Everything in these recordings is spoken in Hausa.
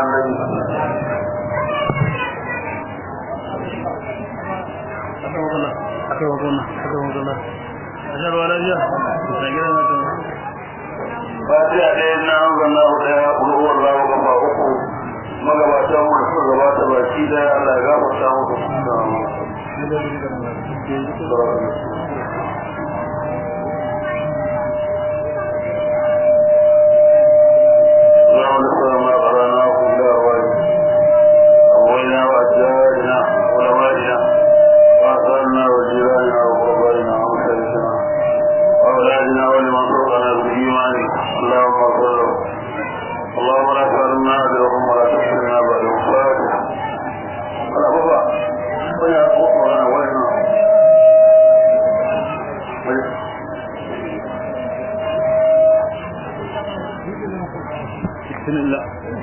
annabi akai wakona akai wakona ashar wala biya da gidan wato fatiha ɗaya na an zanna ɗaya ulwar lawa gaba uku magabatan mu da suka gabata baki daya Allah ya gafarta muku اللهم نسأل ما قرأناه إلا أرواحنا أبوينا وأجدادنا وعلمائنا وأخواننا وجيراننا وقربائنا ومشايخنا وأولادنا ولمن سبقنا بالإيمان اللهم اغفر لهم اللهم لا تحرمنا أجرهم ولا تحرمنا بعدهم فاتحة ولا بابا ويا أخوة وين بسم الله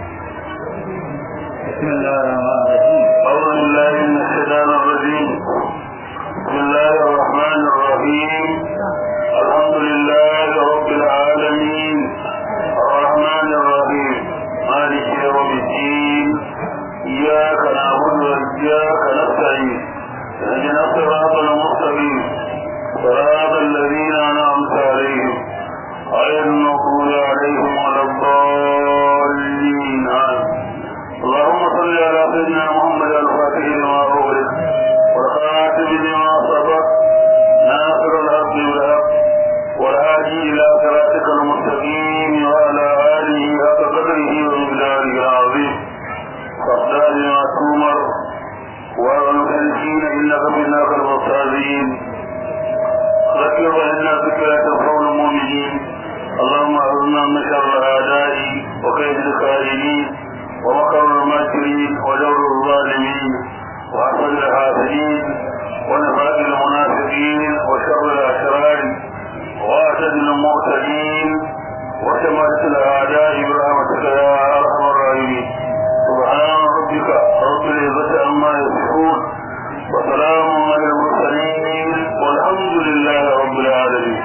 بسم الله الرحمن الرحيم أعوذ بالله من الشيطان الرجيم بسم الله الرحمن الرحيم الحمد لله رب العالمين الرحمن الرحيم مالك يوم الدين إياك نعبد وإياك نستعين اهدنا الصراط المستقيم صراط الذين أنعمت عليهم غير المغضوب عليهم ولا الضالين آمين اللهم صل على سيدنا محمد الفاتح لما أغلق والخاتم لما سبق ناصر الحق بالحق والهادي إلى صراطك المستقيم وعلى آله حق قدره ومقداره العظيم فاصدار ما تؤمر والمكلفين إنك منك المستهزئين ذكر فإن ذكرى تنفع المؤمنين اللهم أعذنا من شر الأعداء وكيد الكائدين ومكر الماكرين وجور الظالمين وحسد الحاسدين ونفاق المنافقين وشر الأشرار وأسد المعتدين وشماتة الأعداء برحمتك يا أرحم الراحمين سبحان ربك رب العزة عما يصفون وسلام على المرسلين والحمد لله رب العالمين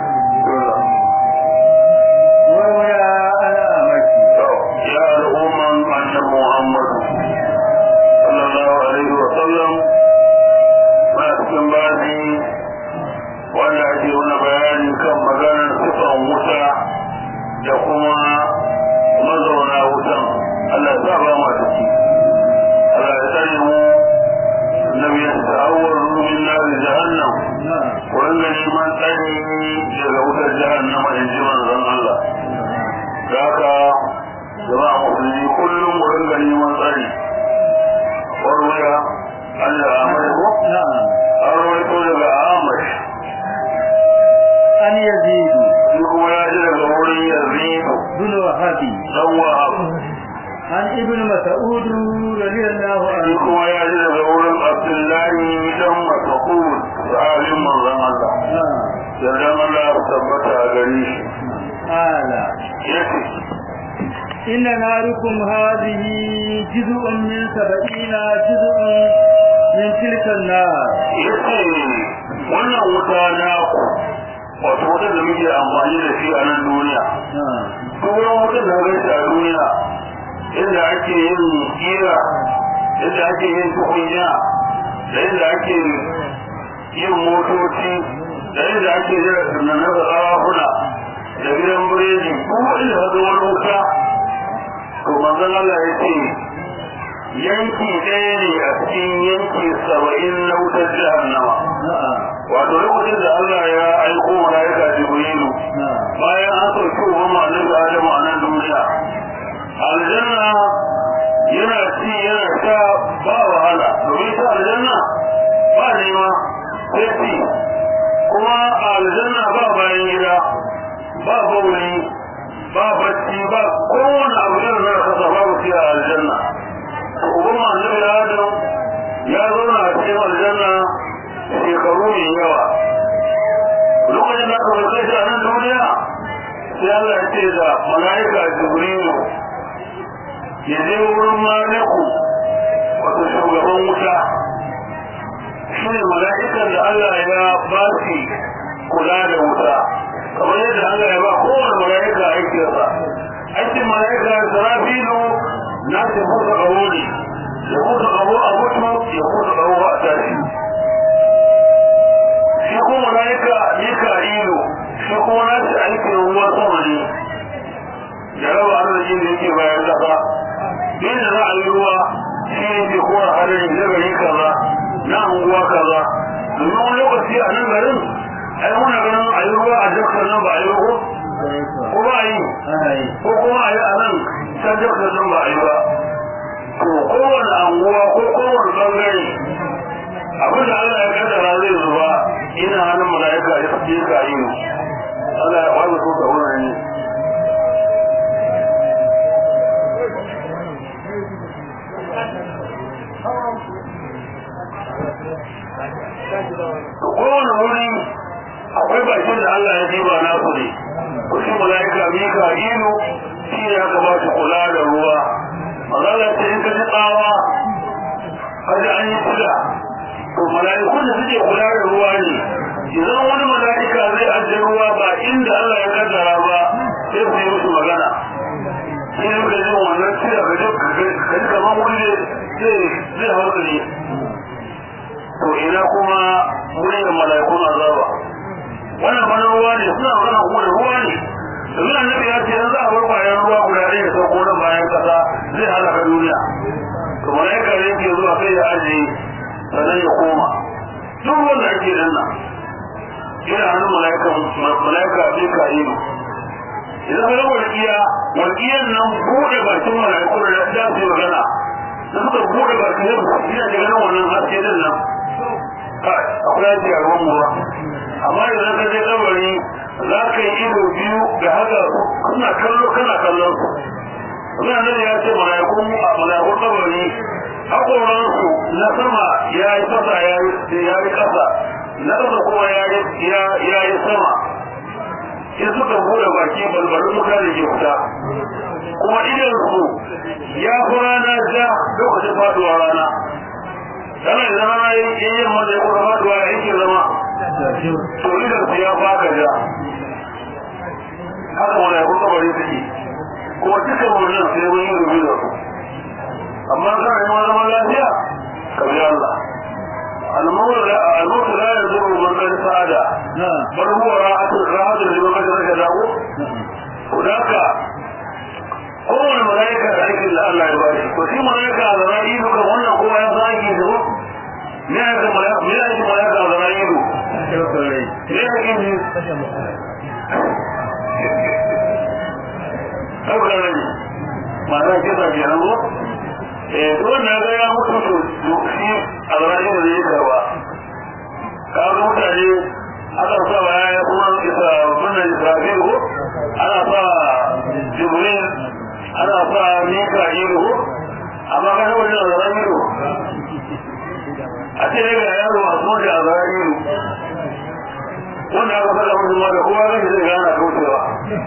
ويا أنا مكي يا الأمم أن محمد صلى الله عليه وسلم ما cikin bazi wanda ake wani bayani kan maganar sifan wuta da kuma mazauna wutan Allah ya sa ba ma ciki Allah ya tsare mu annabi ya ta'awwar min nar jahannam wurin da neman tsari daga wutar jahannama in ji manzon Allah da haka jama'a musulmi kullum wurin da neman tsari warwaya Allah ya mai ko نعم an rawaito daga Ahmad أن يزيد shi kuma ya ji daga wurin Yazidu بن وهبي dan Wahab عن ابن مسعود رضي الله shi عنه kuma ya ji daga wurin Abdullahi dan Mas'ud sahabin manzon Allah نعم yardan Allah ya tabbata a gare shi قال yace إن ناركم هذه جزء من سبعين جزء من تلك النار yace wannan wuta na ku wato wata da muke amfani da shi a nan duniya نعم duk wani wuta da gaisa a duniya inda ake yin kira inda ake yin tukunya da inda ake yin motoci da inda ake jira tunanin da ƙarafuna da gidan biredi ko inda ka ga wani wuta to manzon Allah ya ce yanki ɗaya ne a cikin yanki saba'in na wutar jahannama نعم wato lokacin da Allah ya aiko malaika Jibrilu نعم bayan an sauke wa annabi Adamu a nan duniya aljanna yana ci yana sha ba wahala domin ta aljanna ba nema sai ci kuma a aljanna ba bayan gida ba bauli ba bacci ba kowane abu da na kasa babu shi a aljanna uban annabi Adamu ya zauna a cikin aljanna shekaru mai yawa lokacin da aka kai shi a nan duniya sai Allah ya ce da mala'ika Jibrilu ya je wurin maliku wato shugaban wuta shi ne mala'ikan da Allah ya ba shi kula da wuta kamar yadda Allah ya ba kowane mala'ika aikinsa aikin mala'ika Sarafilu na na ce musu ƙaho ne ya musu ƙaho a mutu ya musu ƙaho a tashi shi kuma malaika mika'ilu shi kuma na ce aikin ruwa sama ne ya raba arzikin da yake bayan ƙasa inda za a yi ruwa shi ne ke kowa hadari na gari kaza na unguwa kaza domin wani lokaci a nan garin ai muna ganin a yi ruwa a jakar nan ba a yi ko ko ba a yi ko kuma a yi a nan can jakar nan ba a yi ba to kowane anguwa ko kowane bangare abin da Allah ya kaddara zai zuba ina hannun mala'ika ya fi ka yi Allah ya wani so ka wurin ne kowane wuri akwai bakin da Allah ya diba na su ne ku shi mala'ika mika ilu shi ne aka ba su kula da ruwa mazala ce in ka ji tsawa ka ji an yi kula to mala'ikun da suke kula da ruwa ne idan wani mala'ika zai ajiye ruwa ba inda Allah ya kaddara ba sai su yi musu magana shi ne ka ji wannan cire ka ji kamar wuri zai hausa ne to ina kuma muryar mala'ikun azaba wannan bana ruwa ne suna magana kuma da ruwa ne domin annabi ya ce yanzu a bar bayan ruwa guda ɗaya da sauko nan bayan kasa zai halaka duniya to mala'ika ne ke zuwa sai ya ajiye sannan ya koma duk wanda ake nan nan ina hannun mala'ika mala'ika sai ka yi idan ka ga walƙiya walƙiyan nan buɗe bakin mala'ikun da za su yi magana da suka buɗe bakin yau ina da ganin wannan haske din nan akwai yaki a ruwan ruwa amma idan ka je kabari za ka yi ido biyu da haka kana kallo kana kallon su Wani annabi ya ce mala'ikun mala'ikun kabari haƙoransu na sama ya yi fasa ya yi ƙasa na ƙasa kuma ya yi sama in suka buɗe baki balbalin wuta da ke fita kuma idansu ya fi rana ja lokacin faduwa rana kana da rana yayin wanda ya kuma faduwa ya yake zama to idansu ya faka ja haka wanda ya kuma bari suke kuma duka wannan sai mun yi rubi da su amma kana yi ma zaman lafiya ka bi Allah الموت لا يضر من قد سعد بل هو راحة راحة لمن قد ركضه هناك kowane malaika da aikin da Allah ya ba shi to shi malaika a zama ido kan wannan kowa ya san aiki da me ya ga malaika me ya ji malaika a zama ido me ya ga ji ɗaukar rai ma'ana kisa ke nan ko eh wannan ga ya mutu to shi a zama ido da ya karba kaga mutane aka sa baya ya kuma isa wannan israfil ko ana sa jibril ana sa mika ido amma kana wani a zara ido a ce daga yaro a kuma da a zara ido wanda aka faɗa musu ma da kowa zai zai gana kaucewa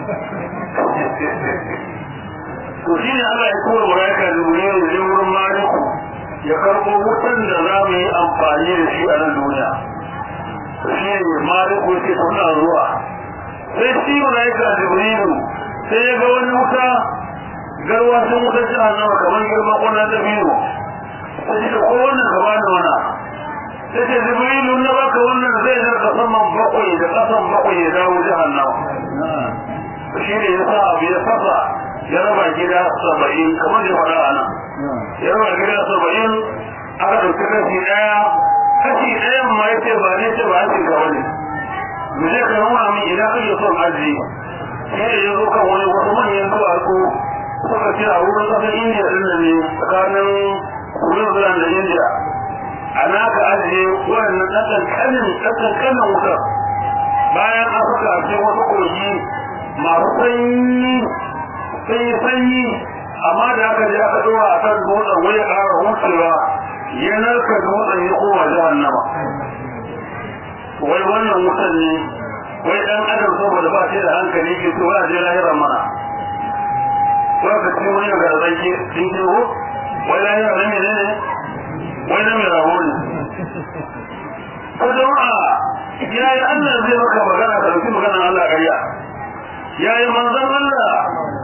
to shi ne Allah ya tura malaika jibril ne wurin maliku ya karɓo wutan da za mu yi amfani da shi a nan duniya shi ne maliku ya ce suna zuwa sai shi malaika jibrilu sai ya ga wani wuta garwa sun wuta jahannama kamar girman wannan dabino sai ce ko wannan ka bani wana sai ce jibrilu na baka wannan zai zarka saman bakwai da kasan bakwai ya dawo jahannama shi ne ya sa abu ya fasa ya raba gida saba'in kamar da faɗa a nan ya raba gida saba'in aka ɗauki kashi ɗaya kashi ɗayan ma ya ce ba ne ce ba ake gaba ne mu je ka nuna min idan kake son aji shi ne ya zo kan wani wasu manyan duwatsu suka ce a wurin ƙasar indiya ɗin da ne tsakanin queensland da indiya a naka ajiye waɗannan ɗanɗanƙanin ɗanɗanƙanin wutar bayan an suka ce wasu kogi masu sanyi sanyi sanyi amma da aka je aka ɗora a kan dutsen wai ya ƙara hucewa ya narka dutsen ya koma jahannama wai wannan wutan ne wai ɗan adam saboda ba shi da hankali ke so ya je lahirar mana wai ka ci wani ga zaki sun ke ho wai lahira na mene ne wai na mai raho ne ko jama'a ya yi allah zai maka magana ka ɗauki maganar allah ƙarya ya yi manzan allah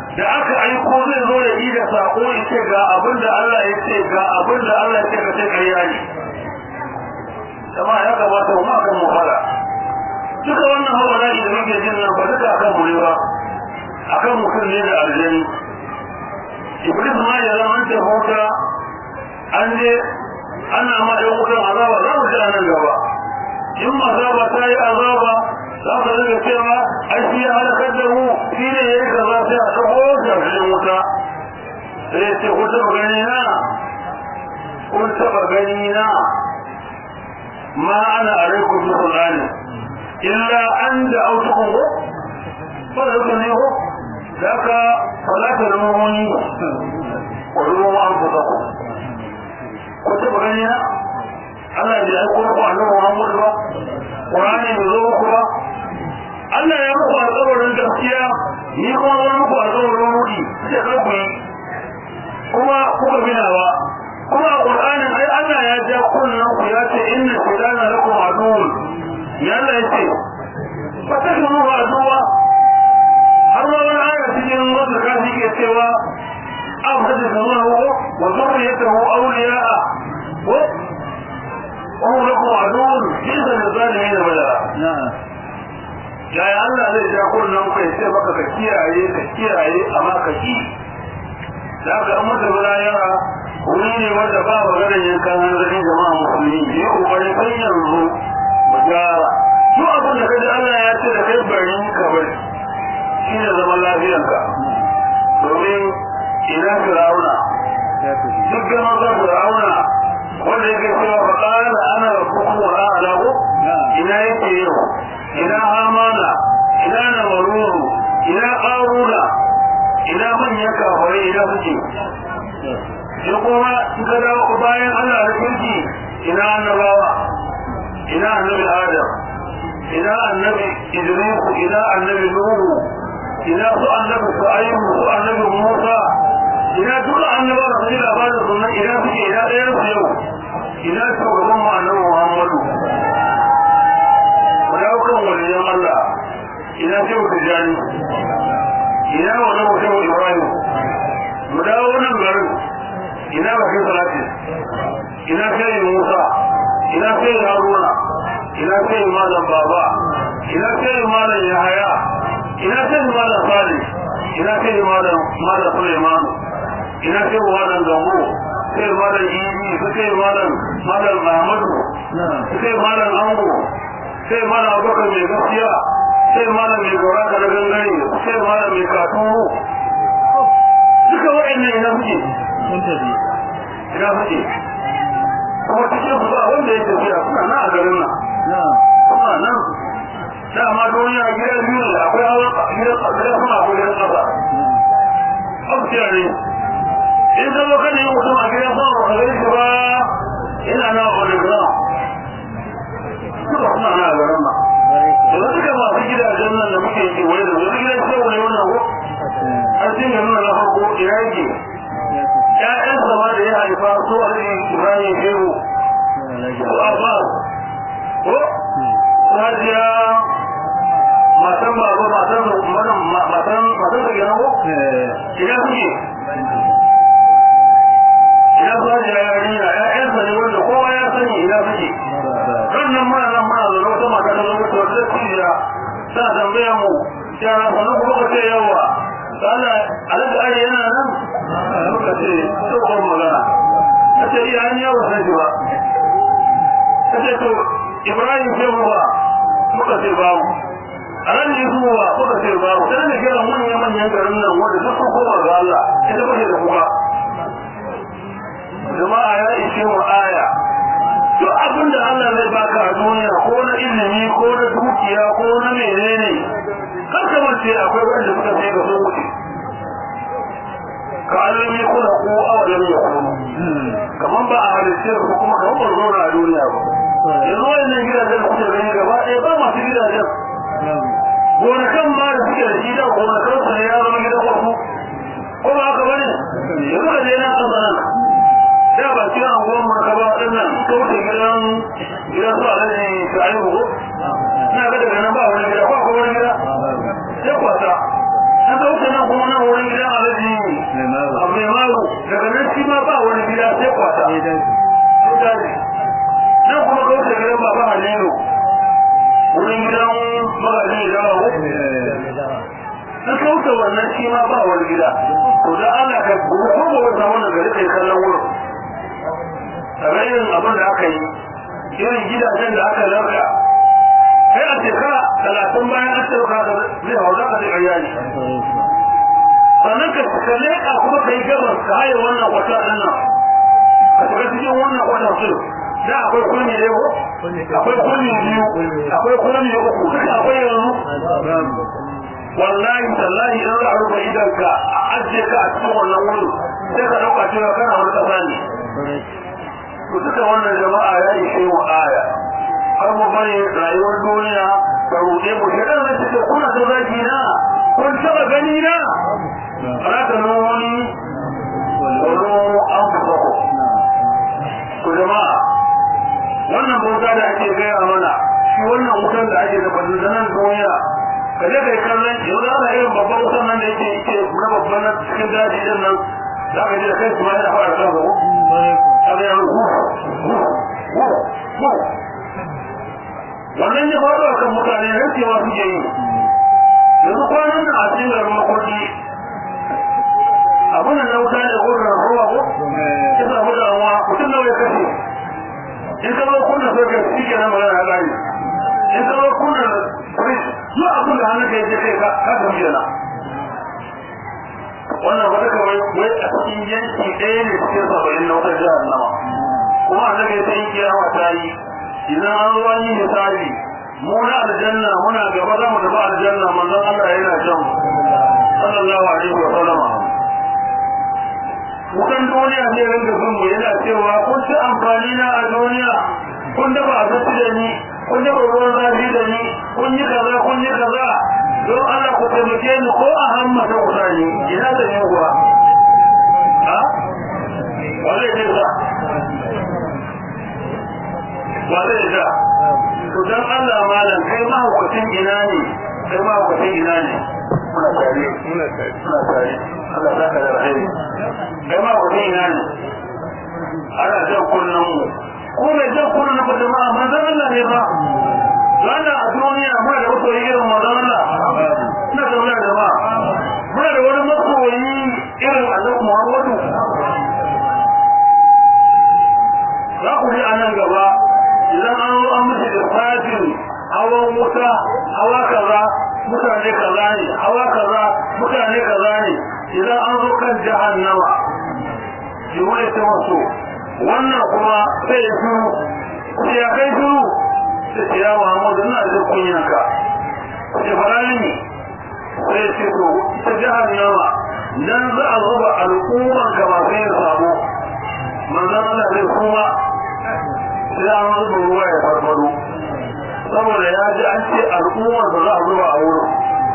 da aka aiko zai zo da da sako ya ce ga abin da Allah ya ce ga abin da Allah ya ce ka ce ƙarya ne kuma ya kamata mu akan mu fara duka wannan hawa da da muke jin nan ba duka akan mu ne ba akan mutum ne da aljani iblis ma ya zama ta hota an je ana ma ɗan wutan azaba za mu ji a nan gaba in azaba ta yi azaba za ka daga cewa ai shi ya halakar da mu shi ne ya yi kaza sai a kawo jami'in wuta sai ya ce kun taɓa gani na kun taɓa gani na ma ana a rai kun taɓa gani illa an da autukun ko ba da zuka ne ko da ka falata da mummuni wa ruwan an fusa ku kun taɓa gani na Allah ya aiko ku annabi Muhammad ba Qur'ani bai zo muku ba Allah ya muku alƙawarin gaskiya ni kuma zan muku alƙawarin rudi sai ka ku yi kuma kuka binawa kuma Qur'anin ai Allah ya ja kunnan ku ya ce inna shaytana lakum aduwwun ya Allah ya ce ba ta kuma ba aduwa har ma wani aya cikin wanda kafi ke cewa abhadu samahu wa zurriyatahu awliya'a وهو لكم عدو جيد للظالمين بدلا yaya Allah zai ja kunnen ku ya ce maka ka kiyaye ka kiyaye amma ka ki da ka an mutu bala yara wuri ne wanda ba magana yankan hanzari jama'a musulmi yi kokarin kai yanzu mu gyara duk abin da kaji Allah ya ce da kai bari ka bari shi ne zaman lafiyanka domin idan fir'auna duk da maza fir'auna wanda yake cewa fa qala ana rabbukum wa a'lamu ina yake yau ina hamana ina namaruru ina qaruna ina manyan kafirai ina suke ya kuma in ka dawo bayan Allah da kirki ina annabawa ina annabi adam ina annabi idris ina annabi nuhu ina su annabi shu'aib su annabi musa ina duka annaba da su labarin sunan ina suke ina ɗaya su yau ina shugaban mu annabi muhammadu mu dawo kan waliyan allah ina shehu tijjani ina wani mutum ibrahim mu dawo nan garin ina bakin salatin ina sai musa ina sai haruna ina sai malam baba ina sai malam yahaya ina sai malam salih ina sai malam malam suleiman ina sai malam gambo sai malam ibi sai malam malam ahmadu sai malam ango sai malam abubakar mai gaskiya sai malam mai gora da gangare sai malam mai katuru duka wa'annan ina suke sun tafi ina suke kuma cikin su ba wanda ya tafiya suna nan a garin nan suna nan dama duniya gida biyu ne akwai hawa gidan gidan sama akwai gidan kasa abuciya ne in ka zo kan yin mutum a gidan sama ba ka gani shi ba ina na wani ground duka suna nan a garin nan da duka masu gidajen nan da muke yi wani da wani gidan sai wani wannan ko an cin garin na farko ina yake ƴaƴan sama da ya haifa su alhaji ibrahim shehu su abbas ko hajiya matan baba matan matan matan da gina ko ina suke ina su hajiya yarinya ƴaƴansa ne wanda kowa ya sani ina suke rannan muna nan muna zaune wata mata ta zama ta wata cibiya ta tambaya mu yara sanar kuma ka ce yawa Allah alaƙa ari yana nan muka ce tsohon magana ta ce iya an yawa sai ba ta ce to ibrahim ce mu ba muka ce babu a ran ne zuwa muka ce babu sai da kira manyan manyan garin nan wanda duk sun koma ga Allah ita ba da kuka jama'a ya ishe mu aya duk abin da Allah zai baka a duniya ko na ilimi ko na dukiya ko na menene kar ka mace akwai wanda suka sai ga sun wuce ka alam ya kula ko awalam ya kunu kaman ba a halittar ko kuma kaman ba zo a duniya ba yanzu wannan gidajen kuke gani gaba ɗaya ba masu gidajen gonakan ma da suke da shi da gonakan su ne ya zama gidan wasu ko ba haka bane yanzu ka je nan ƙasa nan da ba kira anguwan mu ka ba waɗannan ka wuce gidan gidan su alaji su ayi ko na ga daga nan ba wani gida ko akwai wani gida sai kwata an ka wuce nan kuma nan wani gida shi ma ba wani gida sai kwata sai daji nan kuma ga wata gidan baba halilu wurin gidan magaji da dawo na kauta wannan shi ma ba wani gida to da ana ka gobe ko gobe samu da gari kai kallon wurin kamar irin abin da aka yi irin gidajen da aka larka kai a shekara talatin bayan an sauka ka zai hau za ka zai iyali sannan ka ka leƙa kuma ka yi gabas ka haye wannan wata ɗin nan ka shiga cikin wannan wata su da akwai kulmi ne ko akwai kulmi biyu akwai kulmi uku duka akwai yanzu wallahi tallahi in za a rufe idanka a ajiye ka a cikin wannan wurin sai ka ɗauka cewa kana wani ƙasa ne to duka wannan jama'a ya ishe wa aya har mu bari rayuwar duniya ta ruɗe mu shi ɗan zai ce kuna da zaki na kun taɓa gani na ana ta nuni wani an fuka ku to jama'a wannan bauta da ake gaya mana shi wannan wutan da ake da bandanan duniya ka je kai kallon yau da ana irin babban wutan nan da yake yake na babban na cikin daji din nan za ka ji da kai su ma yana fara kan gaba abin yana hu hu hu hu wannan ya faɗo a kan mutane rikewa suke yi yanzu kwanan nan a cikin garin makoki abin da na wuta ne ko da ruwa ko ya samu damuwa mutum nawa ya kashe in ka zo kunna soke shi ke nan magana ya ƙari in ka zo kunna fridge duk abin da hannun ka yake kai ka ka tafi kenan wannan wata kawai wai a cikin yanki ɗaya ne cikin saba'in na wata jihar nama kuma a daga ta yi kiyama ta yi idan an zo an yi misali mu na aljanna muna gaba za mu tafi aljanna manzon Allah yana jan sallallahu alaihi wa sallama wutan duniya ne ringa bin mu yana cewa kun ci amfani na a duniya kun dafa abinci da ni kun dafa ruwan zafi da ni kun yi kaza kun yi kaza don Allah ku taimake ni ko a hamma ta kusa ni ina da ni kuwa ha wale ne sa wale ne sa to dan Allah malam kai ma hukuncin ina ne kai ma hukuncin ina ne muna tare muna tare muna tare Allah zaka da rahimi kai ma hukuncin ina ne ana jan kullun mu ko mai jan kullun na jama'a manzon Allah ne ba wannan a duniya muna da wasu irin manzon Allah ina da wani jama'a muna da wani masoyi irin annabi Muhammadu za ku ji a nan gaba idan an zo an musu da fatin hawan wuta hawa kaza mutane kaza ne hawa kaza mutane kaza ne idan an zo kan jahannama jiwai ta wasu wannan kuma sai ya shuru sai ya kai shuru sai ce ya muhammadu na da kunyanka sai fara ne sai ce to ita jahannama nan za a zuba al'umman ka ba sai ya samu manzan Allah zai kuma sai an zuba ruwa ya farfado saboda ya ji an ce al'ummar da za a zuba a wurin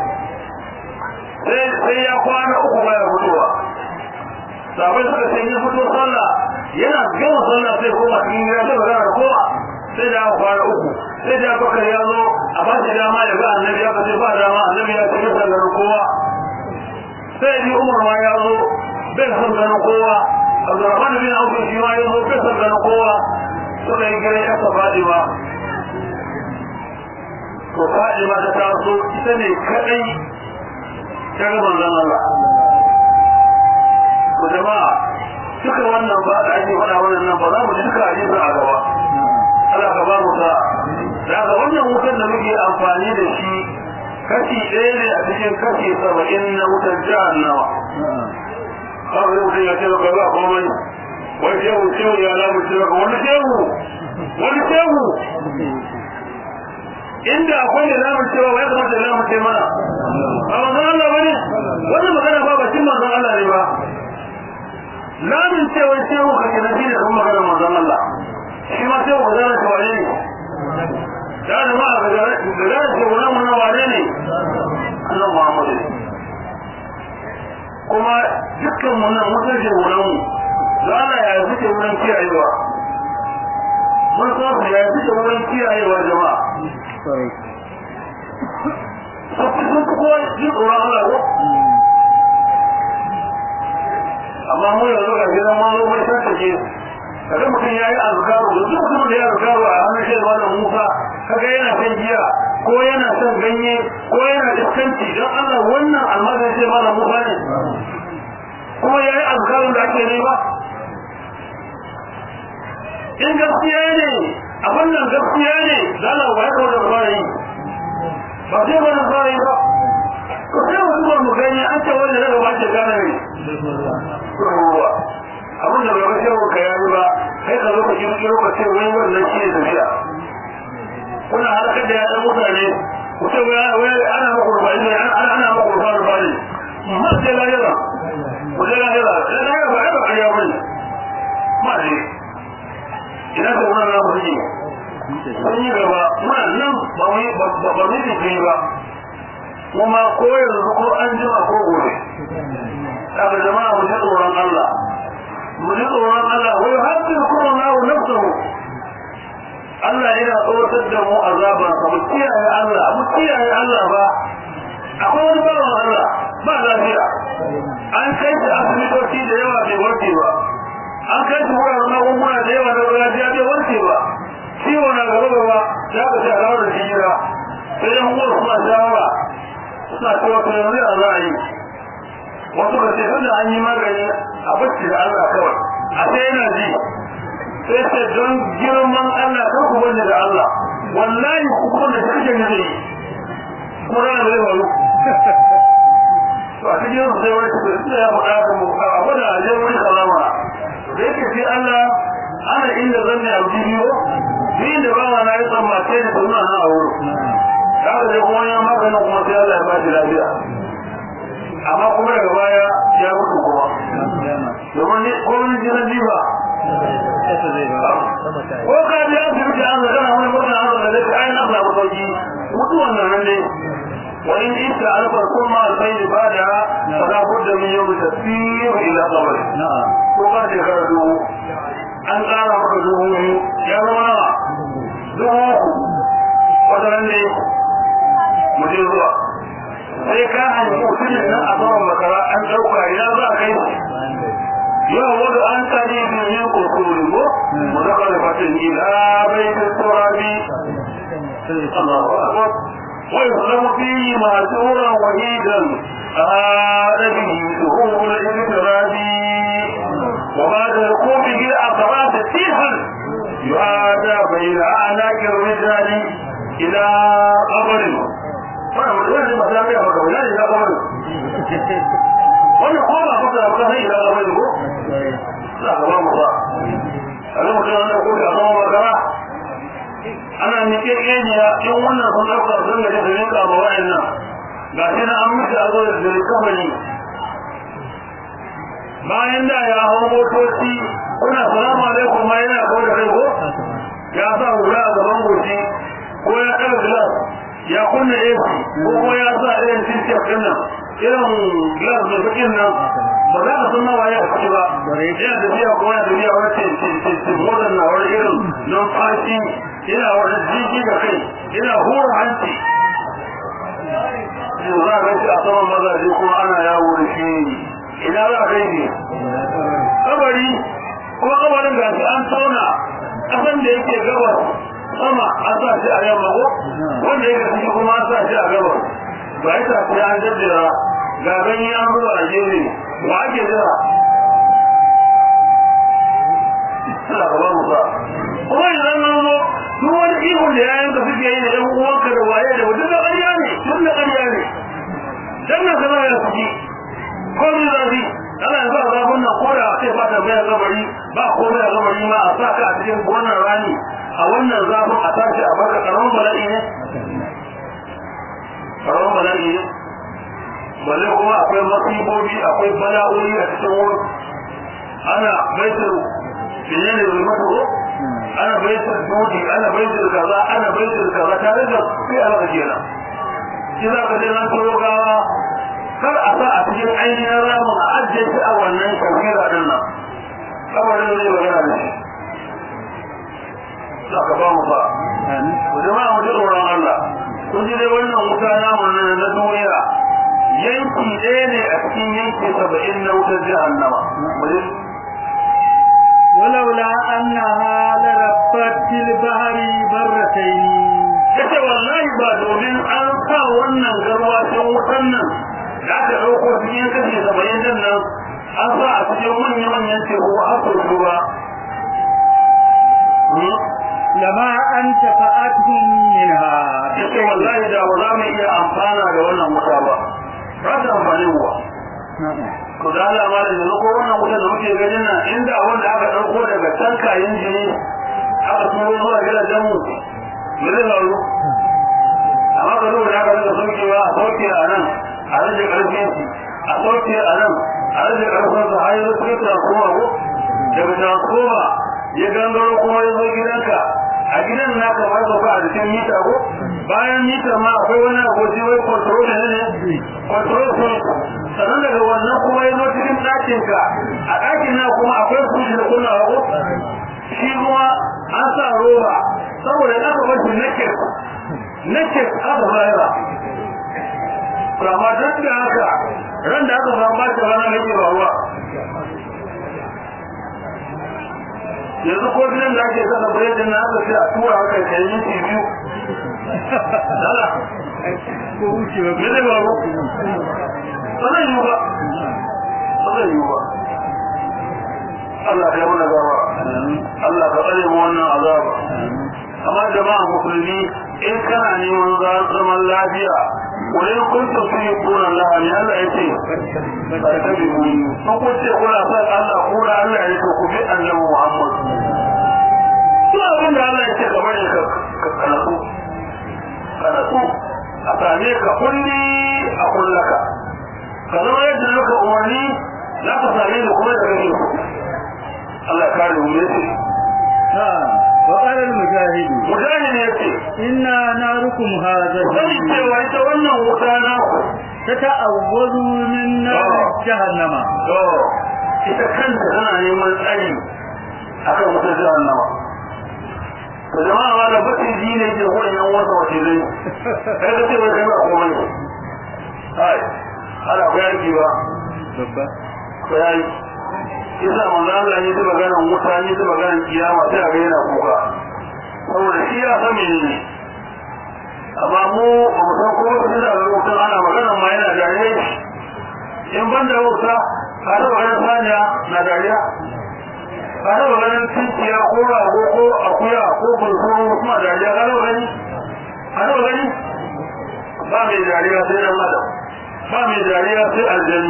sai ya kwana uku baya fitowa sabai suka ce ya fito sallah yana gama sallah sai koma cikin gida sai magana da kowa sai da kwana uku sai da bakar ya zo a ba shi dama ya ga annabi ya kace ba dama annabi ya ce bisa ganin kowa sai ji umar ma ya zo bai san ganin kowa abdurrahman bin auf shi ma ya zo bai san ganin kowa suka yi gare ya ta fadima to fadima ta taso ita ne kadai ta ga manzon Allah to jama'a duka wannan ba da ake faɗa wannan nan ba za mu duka hadisin a gaba Allah ka ba mu sa daga wannan wutar da muke amfani da shi kashi ɗaya ne a cikin kashi saba'in na wutar jahannama kawai mutum ya ce baka ba komai wani shehu shehu ya lamu ce baka wani shehu wani shehu inda akwai da lamu cewa ya kamata da lamu ce mana a manzon Allah bane wannan magana ba bacin manzon Allah ne ba lamun cewa shehu kake na shi da kuma magana manzon Allah shi ma shehu ba za ta wane ne ya da ma ga da ce wannan mun wane ne Allah Muhammad kuma dukkan mun nan mun ce wannan mu da Allah ya zuke wurin kiyayewa mun so ya zuke wurin kiyayewa jama'a sun fi kowa jin tsoron Allah ko amma mu yanzu ga gidan mun zo mai tantake kaga mutum ya yi azkaru da duk mutum da ya azkaru a hannun shi da Musa kaga yana shan giya ko yana shan ganye ko yana iskanci don Allah wannan almazan shi da Musa ne kuma ya yi azkarun da ake nema in gaskiya ne abin nan gaskiya ne zana wa ya kawo da fara yi ba sai wani fara yi ba ko sai wani ba mu gani an ce wanda daga ba ce gane ne ruwa abin da bai kashe ka yayi ba sai ka zo ka kirkiro ka ce wai wannan shi ne tafiya kuna halakar da yaɗan mutane ku ce wai ana maka rufa ne ana maka rufa rufa ne ma sai lahira ku je lahira sai lahira ba ai ba ƙarya ba ne ma ne ina da wannan na mutum sun yi gaba muna nan ba mu yi ba mu yi ba kuma ko yanzu ko an jima ko gobe daga jama'a mu ji tsoron Allah mu ji tsoron Allah wai haddin kuma na wa nafsahu Allah yana tsoratar da mu azaban sa mu kiyaye Allah mu kiyaye Allah ba akwai wani bawan Allah ba lafiya an kai shi asibitoci da yawa bai warke ba an kai shi wuraren magunguna da yawa na gargajiya bai warke ba ciwo na gaba gaba ya ka ce alawar da hijira sai yan uwar suna shawara suna cewa to yanzu a za a yi wasu ka ce tunda an yi magani a bacci da Allah kawai a sai yana ji sai ce don girman Allah kan ku bane da Allah wallahi ku kuma da kake ne zai kuma rana zai faru to a cikin sai wani su da ya faɗa da mu a gwada a je wani salama da yake sai Allah ana inda zan ne a bidiyo ni da bawa na yi tsammace da suna na a wurin da aka je kuma ya maganin kuma sai Allah ya ba shi lafiya amma kuma daga baya ya mutu kuma domin ne komin jinan jiba ko ka ji an fi an zaga na wani murna an zaga da ayin an samu sauki mutuwan nan ne wa in ita alfa kuma alkhair bada fala budda min yawm tasir ila qabr ko ka je ka dubu an tsara maka dubu biyu ya zama nawa dubu wata ne mu je zuwa sai ka hanyar mutumin nan a saman makara an ɗauka ya za a kai yau wadda an kare biyu kurkuru ko mu zaka da fatin ila bai da turabi wai zama fi masuran wahidan هذا به ظهور الانفرادي وبعد ركوبه الأقراط سيحا يعادى بين أعناق الرجال إلى قبر wannan ba ta ga maka wani ya ga wani wannan ko ba ka da kai ila ga wani ko za ka ba mu ba Allah mutum wannan ko da zama magana ana nike keniya in wannan sun dauka sun ga da rinka ba wa'annan ga shi na an mutu a zo da dare kamani bayan da ya hau motoci kuna salamu alaikum ma yana kawo da kai ko ya sa hula a gaban goshi ko ya ɗaga glass ya kunna AC ko kuma ya sa irin tintin din nan irin glass da bakin nan ba za ka san nawa ya ci ba yana tafiya ko yana tafiya wani tintin motar na wani irin numfashi yana wani jiki da kai yana hura hanci yanzu za a gaishe a saman mazaje kuma ana yawo da shi ina za a kai ne kabari ko kabarin gashi an tauna kasan da yake gabas sama an sa shi a yamma ko wanda yake ciki kuma an sa shi a gabas ba ya sa sai an jaddara ga ganye an zuba a gefe ba ake jira Allah ka ba mu sa kuma idan nan zo duk wani ihun da yayin ka suke yi da ɗan uwanka da waye da duk da ƙarya ne duk da ƙarya ne dan nan kana ya ciki ko ni zafi ana yanzu a zafin nan ko da sai ba ta bayan gabari ba komai a gabari ma a sa ka a cikin wannan rani a wannan zafin a tashi a baka karamin bala'i ne karamin bala'i ne balle kuma akwai masibobi akwai bala'o'i a cikin wurin ana baitul menene zulmatu ko ana baitul dudi ana baitul kaza ana baitul kaza tare da sai a maka kenan shi za ka je nan turo gawa kar a sa a cikin ainihin ramin a ajiye shi a wannan kafira din nan kabarin zai magana da shi za ka ba mu fa ku jama'a mu ji tsoron Allah kun ji dai wannan wuta namu na duniya yanki ɗaya ne a cikin yanki saba'in na wutar jahannama ولولا أنها لربت في البحر برتين yace wallahi ba domin an sa wannan garwacin wutan nan da aka ɗauko cikin kashi saba'in din nan an sa a cikin manyan manyan teku har sau biyu ba لما أنتفأتهم منها yace wallahi da ba za mu iya amfana da wannan wuta ba ba ta amfani wa ko da Allah ma da yanzu ko wannan wuta da muke ganin nan inda wanda aka ɗauko daga tankayin jini aka turo zuwa gidajen mu me zai faru amma ka zo da aka rika saukewa a sauke a nan a rage ƙarfin shi a sauke a nan a rage ƙarfin sa har yanzu sai transformer ko daga transformer ya gangaro kuma ya zo gidanka a gidan na kamar sauka a jikin mita ko bayan mita ma akwai wani aboki wai control ne ne control point sannan daga wannan kuma ya zo cikin ɗakinka a ɗakin na kuma akwai kushi da kunnawa ko shi kuma an sa roba saboda aka bar shi naked naked aka fara amma duk da haka ran da aka samu bashi rana mai ba ruwa yanzu ko gidan da ake sana biredin na aka ce a tura haka kai minti biyu dala ko wucewa me zai faru ba zai yiwu ba ba zai yiwu ba Allah ya mana gaba Allah ka tsare mu wannan azaba amma jama'a musulmi in kana neman zaman lafiya wani kuntu su yi kuna lahani Allah ya ce karkabi mu sun kuce kuna son Allah kuna Allah ya ce ku bi annabi Muhammad su abin da Allah ya ce ka bari ka kanatu kanatu a same ka kulli a kullaka ka zama yadda nuka umarni za ka same da kuma da kake Allah ya kare mu yace وقال المجاهد mujahid yace إنا ناركم هذا sani cewa ita wannan wuta na ku تتأوذ من نار جهنم to ita kanta tana neman tsari akan wutar jahannama to jama'a ma da bakin ji ne ke kuma yan wasa wace zai kai ka ce bai kai ba komai ai ana ku yaki ba babba ko yayi isa manzo Allah ne ta maganar wuta ne ta maganar kiyama sai a ga yana kuka saboda shi ya san menene amma mu ba mu san ko wata da wutan ana maganar ma yana dariya in ban da wuta ka taɓa ganin saniya na dariya ka taɓa ganin tinkiya ko rago ko akuya ko bulkuru kuma dariya ka taɓa gani ka taɓa gani ba mai dariya sai dan adam ba mai dariya sai aljani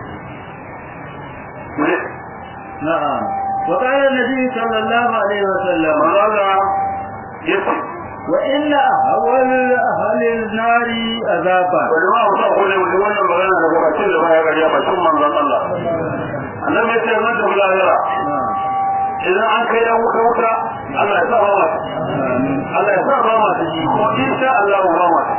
نعم وقال النبي صلى الله عليه وسلم manzala ya ce وإن أهول أهل النار عذابا wani ma ku sa ko ne wani wannan magana daga bakin da baya gariya bakin manzon Allah annabi ya ce nan da lahira نعم idan an kai dan wuta wuta Allah ya sa ba mata Allah ya sa ba mata ji ko insha Allah ba mata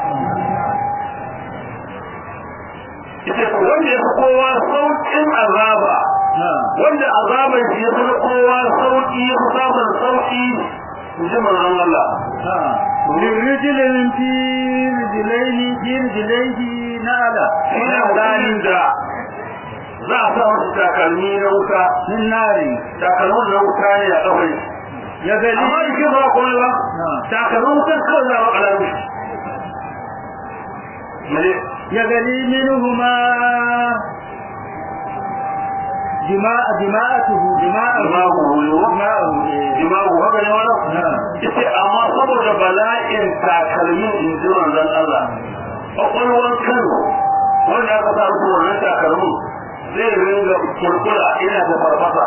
ita ko wanda ya fi kowa sauƙin azaba نعم wanda azaban shi ya fi kowa sauƙi ya fi samun sauƙi in ji manzon Allah نعم من رجل في رجلين في رجليه نعلة shi ne halin da za a sa wasu takalmi na wuta من نار takalmin na wuta ne a kafai يغلي amma jikin ba kuma ba takalmin wutar kawai za a makala mishi mene يغلي منهما دماء دماءته دماءه Dimagu huyo دماءه إيه. dimagu haka ne wani نعم ita amma saboda bala'in takalmin in ji manzon Allah kwakwalwar kano wanda aka sa rufe wannan takalmin zai ringa kurkura ina da farfasa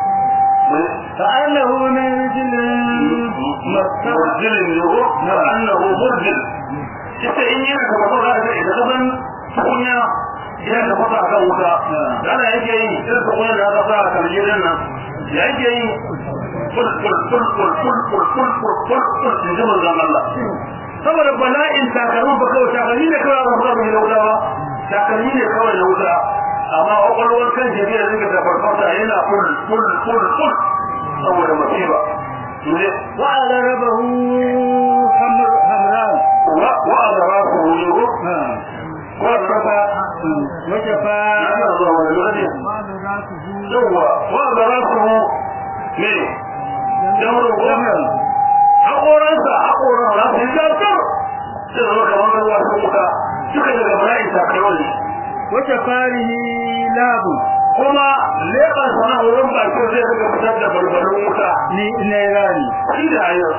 كأنه من رجل مستوى murjilin ne ko na annahu murjil ita in yana da farfasa da idan ka san tukunya yana da fasa kan wuta dana yake yi irin tukunya da aka sa a kaljirin nan ya yake yi kul kul kul kul kul kul kul kul kul kul in ji manzon Allah saboda bala'in takalmin ba kawai takalmi ne kawai ba fasa da wuta ba takalmi ne kawai na wuta amma kwakwalwar kan jami'a da rinka da farfasa yana kul kul kul kul saboda masifa ne وعلى ربه حمر حمران wa wa azrafu yugo نعم wa raba وشفا ana zuwa wani lokaci yawwa wa ga rasu ne jamrun gwamnan haƙoransa haƙoran rasu yi zartar sai zama kamar ruwa sun wuta duka daga bala'in takarwar ne وشفاره لاب kuma leɓar sana wurin bakin zai daga fitar da barbarin wuta نيران shi da hanyar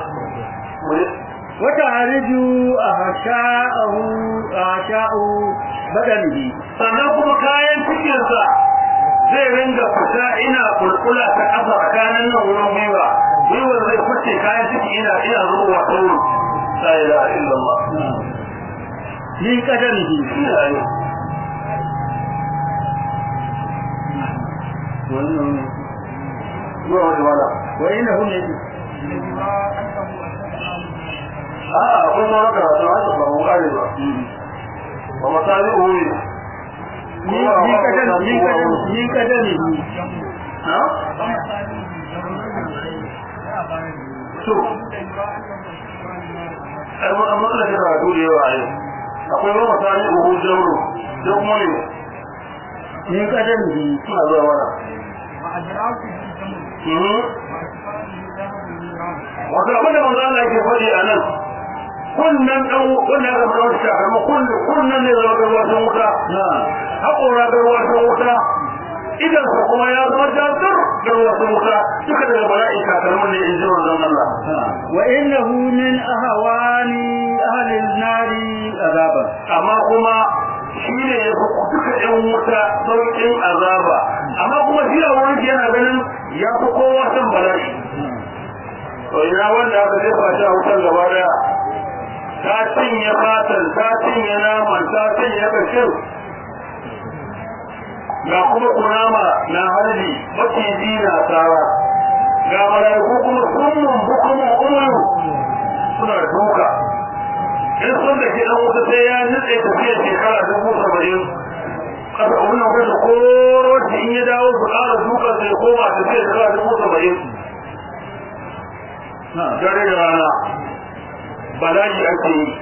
وتعرج أهشاءه أهشاء بدنه sannan kuma kayan cikinsa zai ringa fita ina kulkula ta ƙasa tsakanin nan wurin gwiwa gwiwar zai fice kayan ciki ina ina zuwa ta wuri la ilaha illallah من قدمه shi da hanyar zuwa wata mala وإنه من a'a kun ma raka ta haka ba mu kare ba ba masali uwi من من قدم من قدم من قدمه ha to ai mun amma da kira da yawa ai akwai ba masali uwi jauro da kuma ne من قدمه suna zuwa mana wata abin da manzo Allah yake faɗi a nan kunnan dan wannan ga mun shi amma kunnan kunnan ne zama ga wasan wuta نعم haƙora ga wasan wuta idan sa kuma ya zama jazir ga wasan wuta duka daga bala'i kakarmun ne in ji manzon Allah وإنه من أهوان أهل النار عذابا amma kuma shi ne ya fi duka ɗan wuta sauƙin azaba amma kuma shi a wurin yana ganin ya fi kowa san bala'i to ina wanda aka jefa shi a wutar gaba daya ta cinye fatan ta cinye naman ta cinye kashin ga kuma kunama na harbi maciji na tsara ga mala'iku kuma summun bukumun umaru suna duka in sun da ke dan wuta sai ya nutse tafiyar shekara dubu saba'in kasa wannan wata koro shi in ya dawo su ƙara duka sai koma tafiyar shekara dubu saba'in نعم dare da rana bala'i ake yi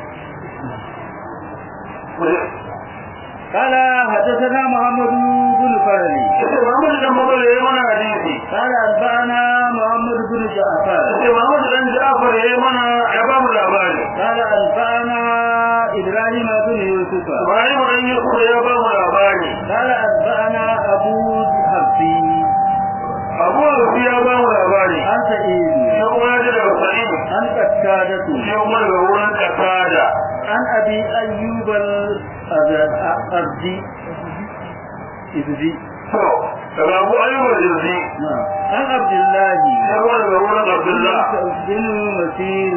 قال حدثنا محمد بن فرلي yace Muhammad dan Mabala yayi mana hadisi قال أنبأنا محمد بن جعفر yace Muhammad dan Ja'far yayi mana ya ba mu labari قال أنبأنا إبراهيم بن يوسف Ibrahim dan Yusuf ya ba mu labari قال أنبأنا أبو حفصي Abu Rafi ya ba mu labari عن سعيد shi kuma ya ji daga Sa'id عن قتادة shi kuma daga wurin Qatada عن أبي أيوب الأرضي إذي to daga Abu Ayyub al-Jazzi نعم عن عبد الله shi kuma daga wurin Abdullah بن مسير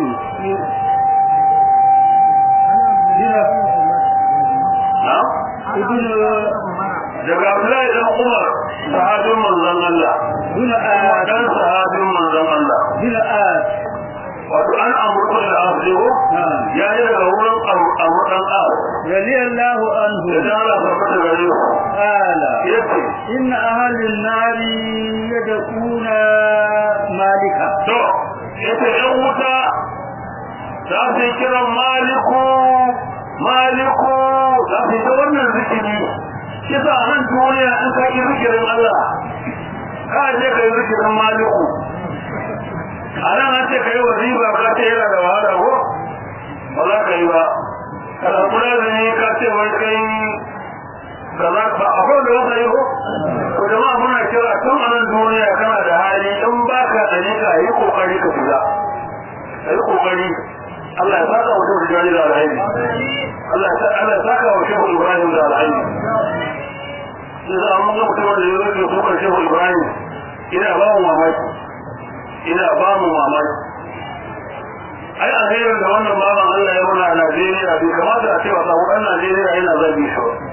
na'am ابن daga Abdullahi dan Umar sahabin manzon Allah بن kuma آد dan sahabin manzon Allah بن آد wato an amurka da asiru نعم ya yi daga wurin amurkan as رضي الله da عنه jana tabbata gare su قال yace إن أهل النار يدعون مالكا to yace yan wuta za su yi kiran maliku maliku za su yi ta wannan zikiri shi sa a nan duniya in ka yi zikirin Allah ka je ka yi zikirin maliku a nan an ce ka yi wazifa ka ce yana da wahala ko ba za ka yi ba ka samu lazimi ka ce wai kai da za ka akwai da wasa yi ko ko jama'a muna kira tun a nan duniya kana da hali in ba ka ɗari ka yi kokari ka shiga ka yi kokari Allah ya saka wa shehu Ibrahim da alhaini Allah ya saka Allah ya saka wa shehu Ibrahim da alhaini sai za a mun ga mutum da ya rage kukan shehu Ibrahim ina ba mu mamaki ina ba mu mamaki ai alherin da wannan baban Allah ya muna a Najeriya bai kamata a ce wa samu ɗan Najeriya yana zagi shi ba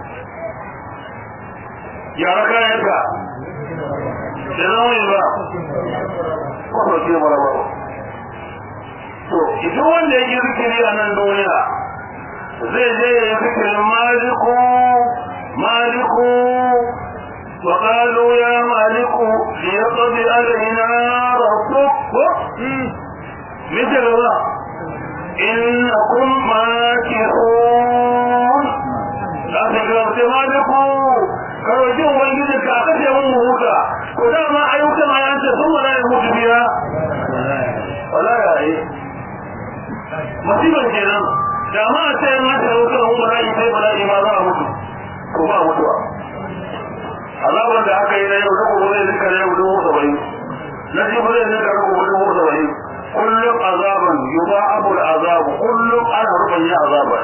yara kayanka da nauyi ba ko ke mara ba to idan wanda ya yi zikiri a nan duniya zai je ya yi zikirin maliku maliku wa qalu ya maliku li yaqdi alaina rabbuk مثل الله إنكم ماكثون لا تقرأت مالكم shi ma za a mutu ko ba mutuwa azabar da aka yi na yau da gobe zai nika na yau dubu saba'in na ji ba zai nika na gobe dubu saba'in kullum azaban yuba abul azabu kullum ana rubanya azaba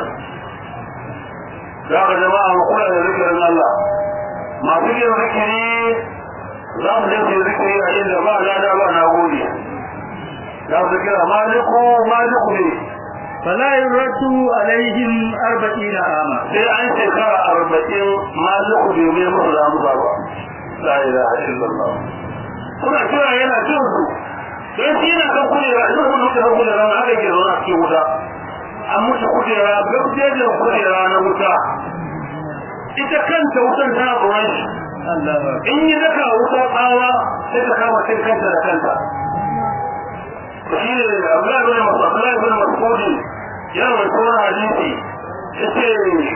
za ka jama'a mu kula da zikirin Allah masu yin zikiri za mu je su zikiri a inda ba lada ba na gode za su kira maliku maliku ne فلا يرد عليهم أربعين عاما sai an shekara arba'in maliku bai mai musu da amsa ba la ilaha illallah suna kira yana jin su don shi yana kan kujera idan kun mutu kan kujera na haka ke zauna cikin wuta an mutu kujera gabjejin kujera na wuta ita kanta wutan tana tsoron shi in yi daka wuta tsawa sai ta kama cin kanta da kanta shi ne abdullahi bin mas'ud abdullahi bin mas'ud yana mai tsoron hadisi yace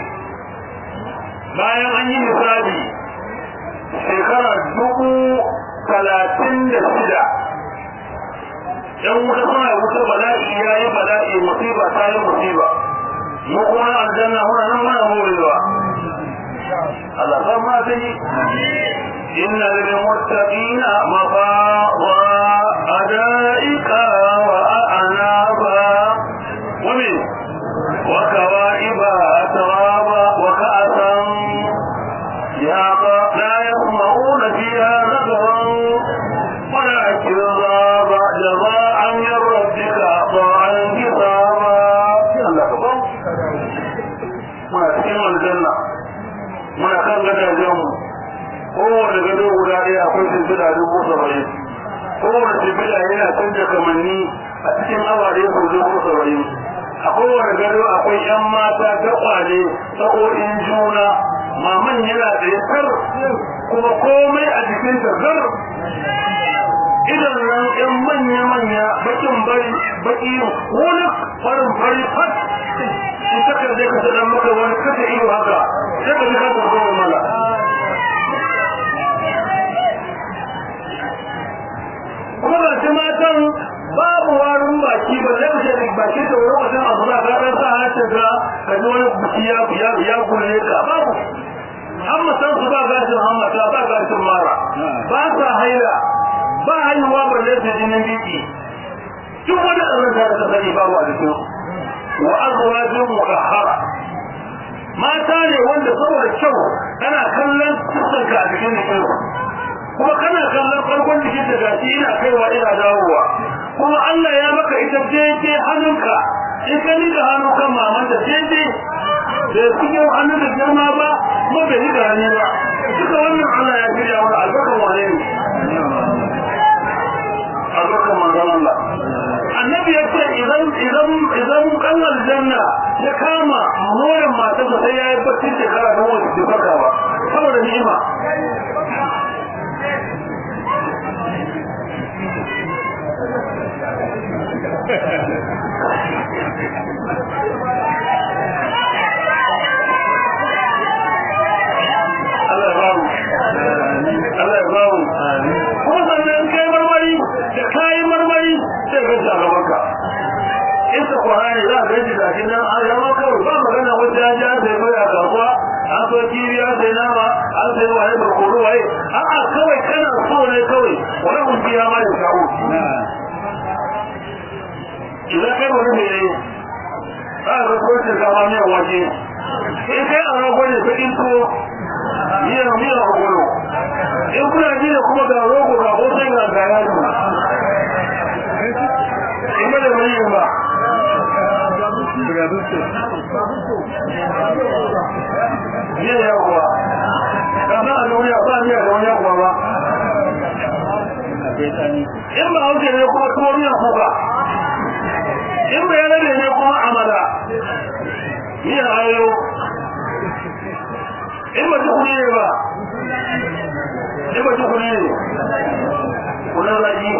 bayan an yi misali shekara dubu talatin da shida yan wuta suna wuta bala'i ya yi bala'i musiba ta yi musiba mu kuma aljanna muna nan muna morewa Allah san ma ta yi inna lil muttaqina mafaza adaika wa a'naba wa min wa kawaiba atraba wa ka'san ya la yasma'una fiha nagaran ولا كذاب جزاء من ربك عطاء حسابا الله كبر muna cikin aljanna muna kan gadajenmu kowane gado guda ɗaya akwai shimfiɗa dubu saba'in kowane shimfiɗa yana canja kamanni a cikin awa ɗaya sau dubu saba'in a kowane gado akwai ‘yan mata gaɓale sa'o'in juna maman yana da ya kuma komai a jikinta zar idan nan ɗan manya-manya bakin bari baki wani farin fari fat in ka kaje ka sadan maka wani kasa iyo haka sai ka ji ka tafi mala kuma ga shi matan babu warin baki ba zai wuce da baki da wani wajen abu za ka ɗan sa hace ka ka ji wani biki ya ya ya kulle ka babu hammatan su ba gashin hammata ba gashin mara ba sa haila ba haihuwa ba zai ta jinin biki duk wani ƙazanta da ta sani babu a jikin wa azwajin mutahhara mata ne wanda saboda kyau kana kallon fuskarka a cikin jikin kuma kana kallon farkon jikin da gashi ina kaiwa ina dawowa kuma Allah ya maka ita daidai hannunka in ka nika hannu kan mamanta daidai da cikin hannun da girma ba kuma bai nika hannu ba duka wannan Allah ya shirya mana albarkan wane ne albarkan manzon Allah annabi ya ce idan idan idan kan aljanna ya kama moran matarsa sai ya yi bacci shekara don wasu bai farka ba saboda ni'ima Allah ya bamu Allah ya bamu kuma sannan kai marmari da kayi marmari sai ka ta gaban ka isa Qur'ani za ka ji gashi nan an yawa kawai ba magana wata ya ja sai mai a kasuwa an so kibiya sai nama an sai waye barkono waye a'a kawai kana so ne kawai wani mun biya ma da shawo idan kai wani mai ne za ka ko ta gama mai waje in kai a rago ne sakin tuwo miyar miyar ogolo in kuna ji da kuma ga rogo ga hoton ga gaya ne in ba da wani yin ba miyar ya kuwa kasa a duniya ba miyar da wani ya kuwa ba in ba hauke ne kuma tuwo miyar kuka in ba yanar ne kuma amala miyar ayo in ba ji kuni ne ba in ba ji kuni ne kunan raji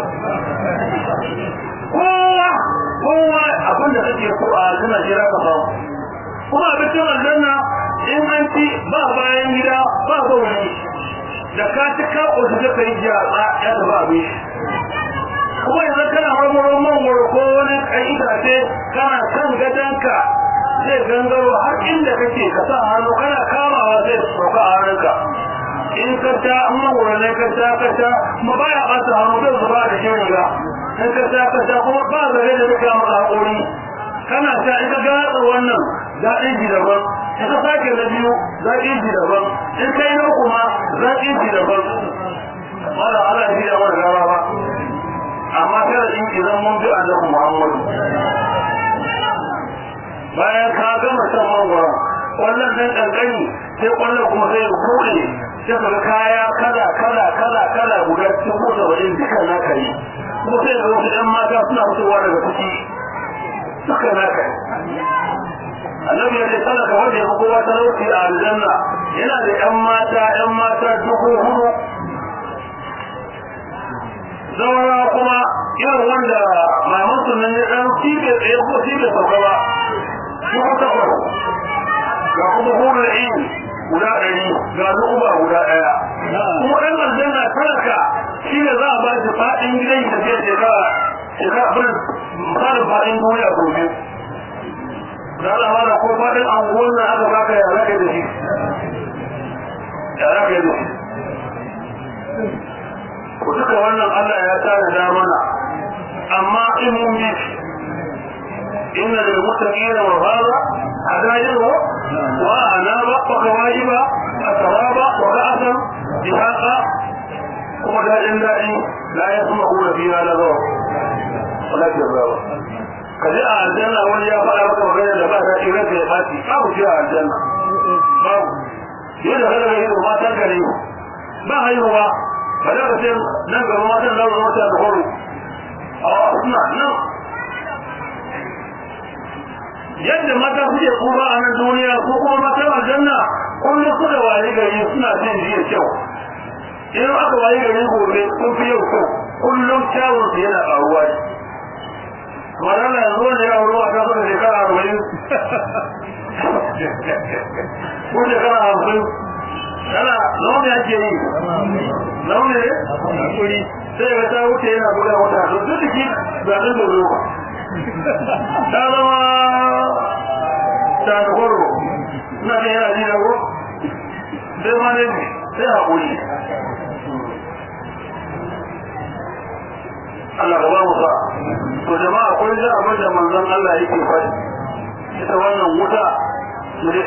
kowa kowa abin da kake so a zina jira ka ba kuma abincin aljanna in an ci ba bayan gida ba bauri da ka ci ka ƙoshi da ka yi jatsa ya tafi abin kuma yanzu kana marmaron mangoro ko wani kan itace kana kan gadonka zai gangaro har inda kake ka sa hannu kana kamawa zai sauka a hannunka in ka ta amma wurin ka ta ka ta ma baya ɓata hannu zai zuba da shi riga in ka ta ka ta kuma ba zare da duka maka haƙuri kana ta in ka gatsa wannan daɗin ji daban in ka sake na biyu zaƙin ji daban in kai na kuma zaƙin ji daban wala ala ji da wani gaba ba amma kada in idan mun bi annabi Muhammadu bayan ka gama shan mangwaron wannan dan kankani sai kwallon kuma sai ya buɗe sai ka ga kaya kala kala kala kala guda cikin mota wajen duka naka yi kuma sai ga wasu ɗan mata suna fitowa daga ciki duka naka yi annabi ya ce talaka wanda ya fi kowa talauci a aljanna yana da ƴan mata ƴan mata dubu hudu zawara kuma irin wanda mamansu nan ya ɗan cibe tsaye ko cibe sauka ba dubu takwas ga kuma hunar ini guda ɗari ga lu'uba guda ɗaya kuma ɗan aljanna talaka shi ne za a ba shi faɗin gidan da ke shekara shekara abin misalin faɗin duniya gobe da Allah mana ko faɗin anguwan nan aka baka ya zaka da shi ya zaka da shi ku duka wannan Allah ya tare da mana amma in mun bi إن للمتقين مفازا عدائر وأنابا وكواجبا أترابا وكأسا جهاقا ومدائن دائم لا يسمعون فيها لغوا ولا كذابا kaje a aljanna wani ya faɗa maka magana da ba ta irin da ya faci babu shi a aljanna babu yadda kada ga yin matan gare ba haihuwa ba da ka ce nan gaba matan da wani mata da horo a suna nan yadda mata suke kuma a nan duniya ko kuma mata aljanna kullum suka waye gari suna jin jiya kyau idan aka waye gari gobe sun fi yau kyau kullum kyawun su yana ƙaruwa ne madana yanzu wani ya wuri wata suka shekara arba'in ko shekara hamsin yana launi ake yi launi ne sai ga ta wuce yana buga wata to duk da ki zaɓen da zo ta zama ta da kwaro na da yana ji da ko sai ma ne sai haƙuri Allah ka ba mu sa to jama'a kun ji abin da manzon Allah yake faɗi ita wannan wuta ne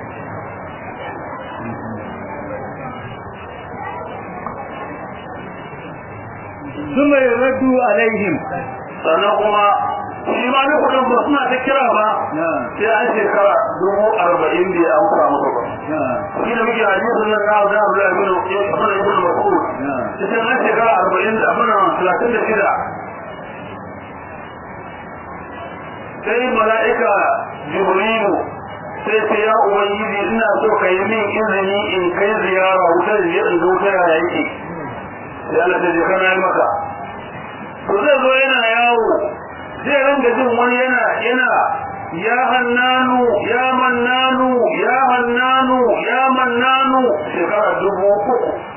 ثم يرد عليهم sannan kuma shi ma ne kudin ba suna ta kira ba sai an shekara dubu arba'in bai amsa musu ba shi da muke hadisin nan na da Abdullah ibn Ibn ibn Mas'ud sai an shekara arba'in da abin nan talatin da shida sai mala'ika Jibrilu sai ce ya ubangiji ina so ka yi min izini in kai ziyara wutar da in zo ta yaya yake sai Allah ta je kana yi maka to zai zo yana yawo zai ringa jin wani yana yana ya hannanu ya mannanu ya hannanu ya mannanu shekara dubu uku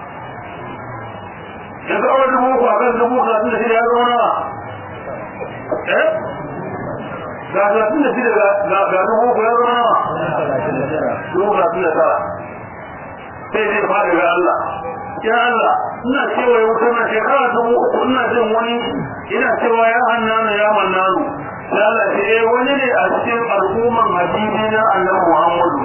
ya ga wani dubu uku a kan dubu talatin da shida ya zama nawa eh ga talatin da shida ga dubu uku ya zama nawa dubu talatin da tara sai zai faɗi ga Allah ya Allah ina cewa ya wuce na shekara dubu uku ina jin wani ina cewa ya hannanu ya mannanu sai Allah ce eh wani ne a cikin al'umman habibi na annabi Muhammadu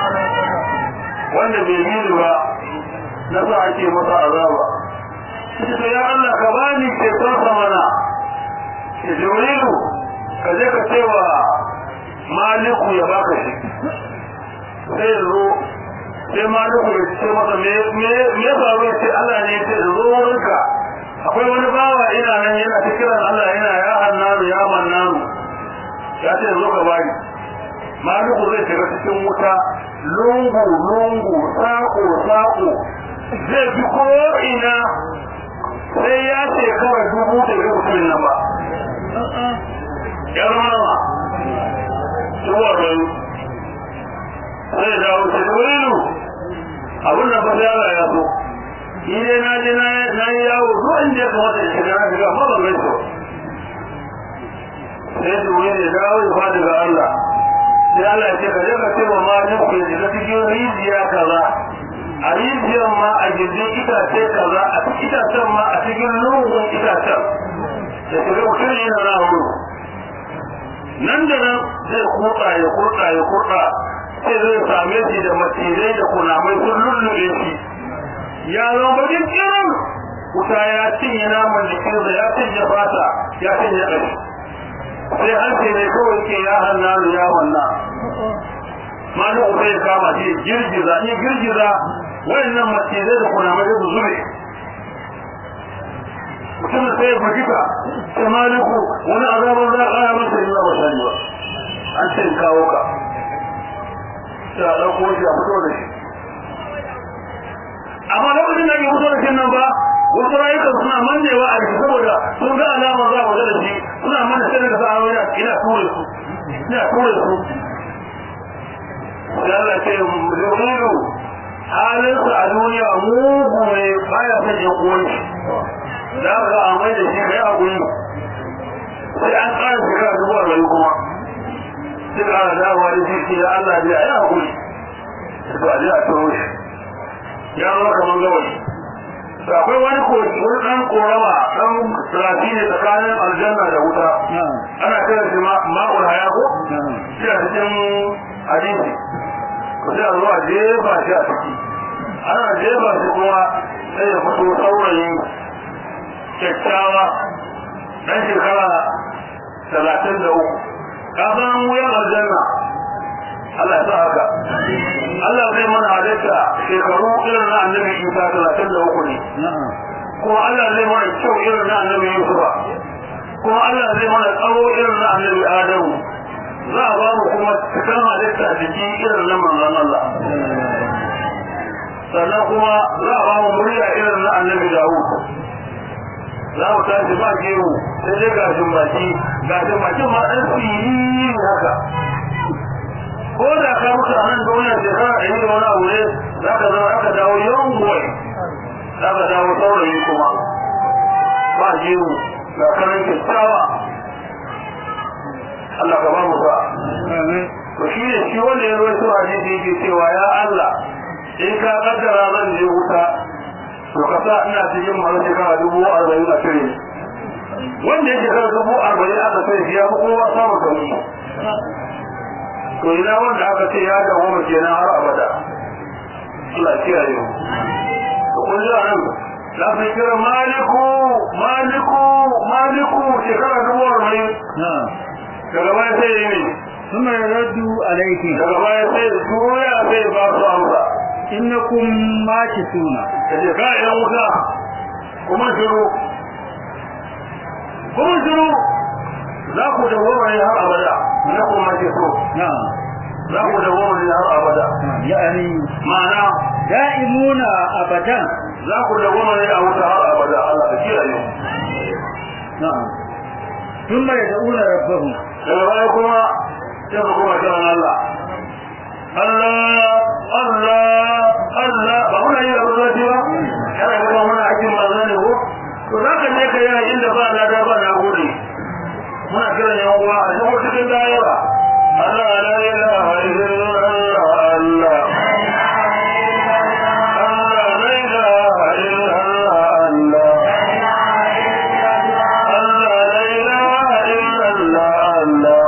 wanda bai yi ba na sa ake masa azaba sai ya Allah ka bani ceton sa mana ke Jibrilu ka je ka cewa Maliku ya baka shi sai zo sai maliku ya ce masa me me faru ya ce Allah ne ya ce zo wurinka akwai wani bawa ina nan yana ta kiran Allah yana ya hannanu ya mannanu ya ce zo ka bani maliku zai shiga cikin wuta lungu lungu sako sako zai bi ko ina sai ya ce kawai dubu da ga mutumin nan ba ya zama nawa tuwar rayu sai da wuce wurilu abin da ba sai Allah ya so ni dai na je na yi yawo duk inda ya kamata ya shiga na shiga amma ban gaishe sai su wuri ne dawo ya fadi ga Allah sai Allah ka je ka ce wa malin ku yanzu na cikin rijiya kaza a rijiyar ma a gindin itace kaza a itacen ma a cikin lungun itacen da shiga mutum yana na wuri nan da nan zai kurɗa ya kurɗa ya kurɗa sai zai same shi da macizai da kunamai sun lullube shi ya zama bakin kiran wuta ya cinye naman jikinsa ya cinye fata ya cinye ƙashi sai hanci ne kawai ke ya hannu ya wannan malin uba ya kama shi girgiza ni girgiza wayannan macizai da kunamai su zube mutum sai ya fahimta sai maliku wani azabar za a kaya masa yi ba sani ba an ce kawo ka sai a ɗauko shi a fito da shi amma lokacin da ake fito da shi nan ba wasu rayukan suna mannewa a jiki saboda sun ga alama za a da shi suna manne sai daga sa'a wani ina ture su ina ture su sai Allah ce Jibrilu halinsa a duniya mugu ne baya son yan uwan shi da aka ga amai da shi kai hakuri sai an ƙara shekara dubu arba'in kuma sai ƙara dawowa da shi ya Allah ya yi hakuri to a ji a turo shi ya zama kamar gawayi to akwai wani koki wani ɗan korama ɗan rafi ne tsakanin aljanna da wuta ana kira shi ma'ul haya ko shi a cikin hadisi ko sai a zo a jefa shi a ciki ana jefa shi kuma sai ya fito saurayi kyakkyawa ɗan shekara talatin da uku kafin wuyan aljanna Allah ya sa haka Allah zai mana halitta shekaru irin na annabi Isa talatin da uku ne kuma Allah zai mana kyau irin na annabi Yusufa kuma Allah zai mana tsawo irin na annabi Adamu za a ba mu kuma cikin halitta jiki irin na manzon Allah sannan kuma za a ba mu murya irin na annabi Dawud za mu tashi ba gero sai dai gashin baki gashin baki ma ɗan fili haka ko da ka mutu a nan duniya shekara ɗari da wani abu ne za ka zama aka dawo yawan goyi za ka dawo saurayi kuma ba gero ga kanan kyakkyawa Allah ka ba mu sa to shi ne shi wanda ya ruwaito hadisi yake cewa ya Allah in ka kaddara zan je wuta to ka sa ina cikin masu shekara dubu arba'in a cire wanda ya shekara dubu arba'in aka sai shi ya fi kowa samun sauki to ina wanda aka ce ya dawo mu kenan har abada Allah ya kiyaye mu to kun ji anan za su kira maliku maliku maliku shekara dubu arba'in daga baya sai ya yi ثم يرد عليكم daga baya sai ya juya sai ya ba su amsa إنكم ماكثون kaje ka yan wuta kuma shiru kuma shiru za ku dawo ne har abada na kuma ke so نعم za ku dawo ne har abada يعني ma'ana دائمون أبدا za ku dawo ne a wuta har abada Allah ka kiyaye نعم ثم يدعون ربهم daga baya kuma sai ku kuma kiran Allah Allah Allah Allah ba muna yi abu zai ba kana ga ba muna aikin manzo ne ko to za ka je ka yi inda ba na da ba na gode muna kiran yan uwa a cikin cikin daira Allah la ilaha illallah Allah Allah la ilaha illallah Allah Allah la ilaha illallah Allah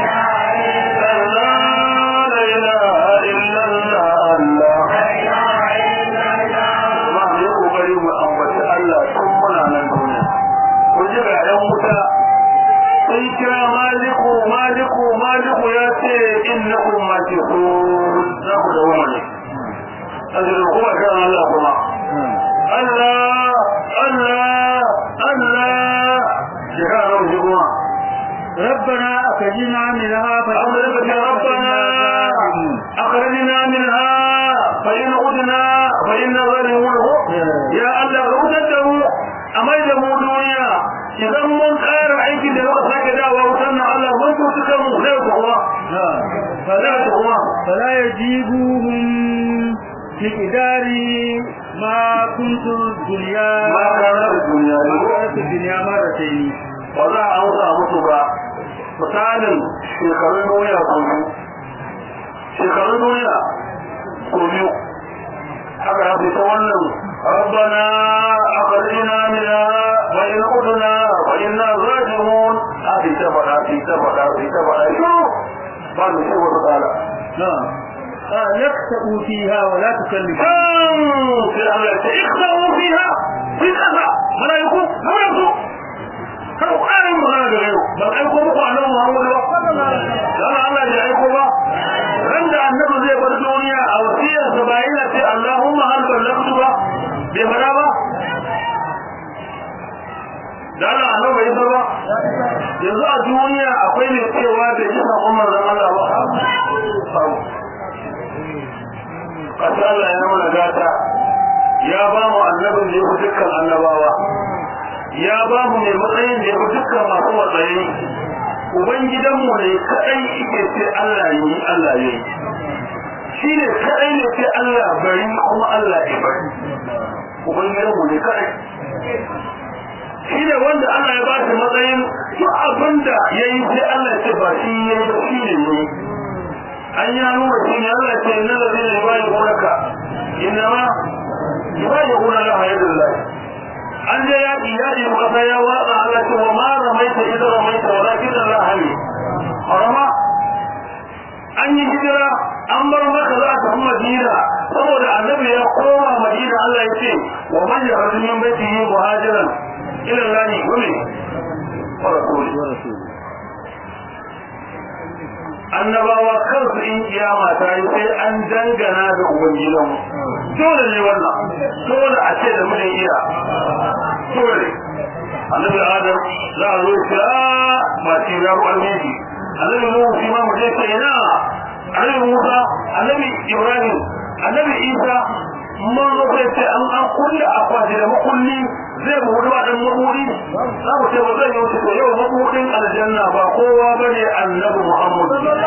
Allah Allah Allah shekara nawa kuma ربنا أخرجنا منها أمرك ربنا أخرجنا منها فإن عدنا فإن ظالمون يا الله عدته أما إذا دنيا إذا من خير عيك إذا لو ساك دعوة وسنة الله من تسكموا لا يتقوى لا يتقوى فلا يجيبوهم بقدار ما كنت الدنيا ما كان الدنيا كانت الدنيا مرتين ba za a hausa musu ba misalin shekarun duniya kuma shekarun duniya ko biyu haka ya fita wannan ربنا أخرجنا منها وإن عدنا فإنا راجعون هذه تبقى في تبقى في تبقى شو بعد شو تعالى نعم قال اكتئوا فيها ولا تكلموا كم في الأملاك اخسروا فيها في كذا ولا يكون ولا يكون كانوا قائم مغانا بغيره بل أيكم بقوا عنه محمد قال الله يعيكم عند النبي زي بالدنيا أو سيئة سبعين اللهم هل بلغت bai fara ba da Allah annabi bai fara ba yanzu a duniya akwai mai cewa da ji sakon manzon Allah ba kasa Allah ya mana gata ya ba mu annabin da ya fi dukkan annabawa ya ba mu mai matsayin da ya fi dukkan masu matsayi ubangidanmu ne kadai ike ce Allah yi Allah yi shi ne kadai ne ce Allah bari kuma Allah ya bari ubangijinmu ne kadai shi ne wanda Allah ya ba shi matsayin duk abin da ya yi sai Allah ce ba shi ya yi shi ne ne an yi nuna shi ne Allah ce na da zai ba yi gonaka inna ma ba yi gona la hayar da an je yaƙi yaƙi kasa ya watsa Allah ce wa ma ramaita idan ramaita walakin Allah hali harama an yi hijira an bar maka za ta madina saboda annabi ya koma madina Allah ya ce wa man yakhruju min baytihi muhajiran ila Allah wa min wa rasuli annabawa kansu in kiyama ta yi sai an dangana da ubangidan dole ne wannan dole a ce da mun iya dole annabi adam za a zo shi a ba shi ya ku almiji annabi nuhu shi ma mu je sai na annabi musa annabi ibrahim annabi isa mun zo sai ce an an kulle akwati da makulli zai buɗe ba dan mabudi za mu ce ba zai yi to yau mabudin aljanna ba kowa bane annabi muhammad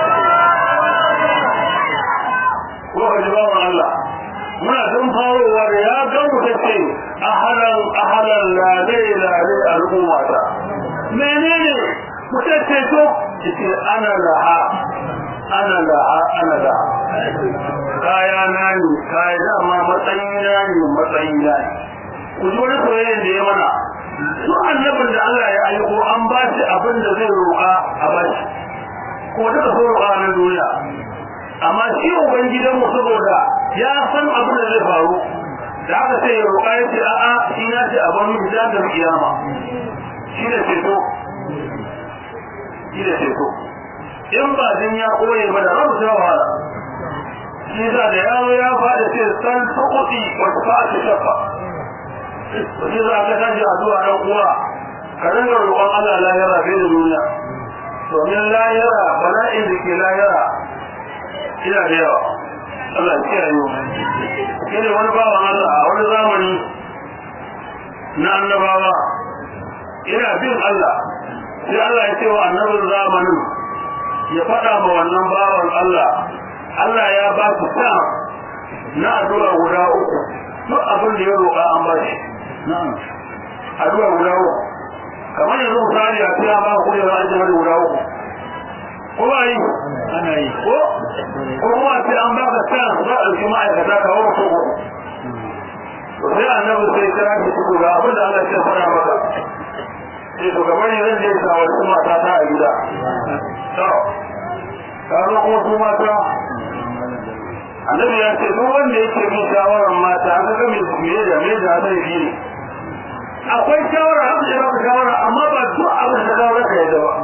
ko ka ji bawan Allah muna tun farowa da ya gan mu ce ahalan ahalan lalai lalai al'ummata menene mutum ce to ce ana laha ana laha ana laha kaya na ne kaya dama matsayina ne matsayina ne ku ji wani soyayyen da ya mana su annabin da Allah ya aiko an ba shi abin da zai roƙa a ba shi ko duka so roƙa na duniya amma shi ubangidan mu saboda ya san abin da zai faru da aka sai ya roƙa ya ce a'a shi na ce a bar mu da kiyama shi da ceto shi da ceto in ba din ya koye ba da rabu ta wahala shi da da yawo ya faɗa ce san tuƙuɗi wata ba ta shafa shi za ka tashi addu'a ɗan uwa ka dinga roƙon Allah lahira bai da duniya domin lahira bala'in da ke lahira ina da yawa Allah ya kiyaye mu shi ne wani bawan Allah a wani zamani na annabawa ina bin Allah sai Allah ya ce wa annabin zamanin ya faɗa ma wannan bawan Allah Allah ya ba su sa na addu'a guda uku duk abin da ya roƙa an ba shi na'am addu'a guda uku kamar yanzu misali a ce an ba ku da an jima da guda uku ko ba yi ana yi ko ko kuma ce an ba ka sa za a ɗauki ma'aikata kawo mutum uku to sai annabi sai kira ki ku ga abin da Allah ya fara maka sai to kamar ne zan je shawarci mata ta a gida to karo kuma su mata annabi ya ce duk wanda yake bin shawarar mata an ga me me da me da zai yi ne akwai shawara haka da baka shawara amma ba duk abin da ka raka yadda ba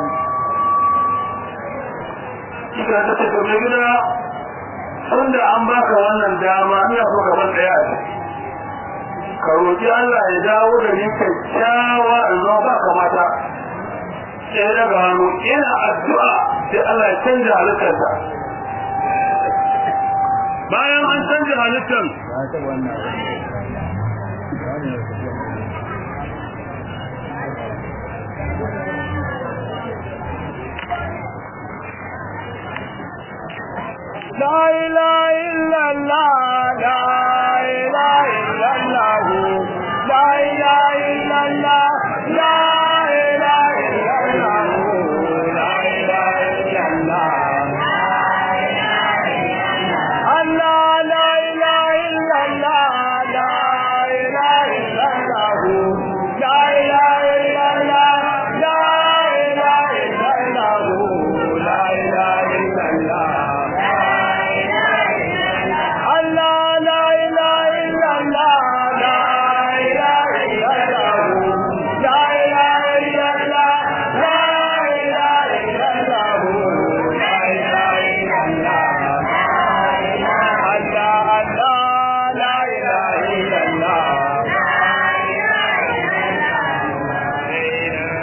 kika ta ce to me gida tunda an baka wannan dama ina so ka bar daya a ciki ka roƙi Allah ya dawo da ni kyakkyawa in zo ba kamata sai daga hannu ina addu'a sai Allah ya canja halittarsa bayan an canja halittar ba ta wannan لا إله إلا الله لا إله إلا الله لا إله إلا الله لا إله إلا الله لا إله إلا الله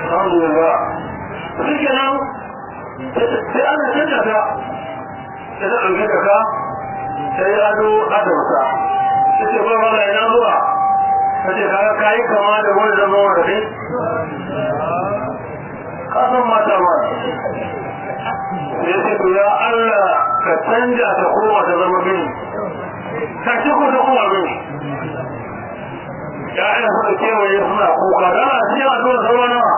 alhamdulillah shi kenan sai ana canza ta sai ta ɗauke da ka sai ado adamsa ta ce ba ba ina zuwa ta ce kaga kayi kama da wani zama wa rafi ka san mata ma sai ce to ya Allah ka canja ta koma ta zama gini ka ce ko ta koma gini ya'yan suka kewaye suna kuka da ana cikin addu'ar zama nawa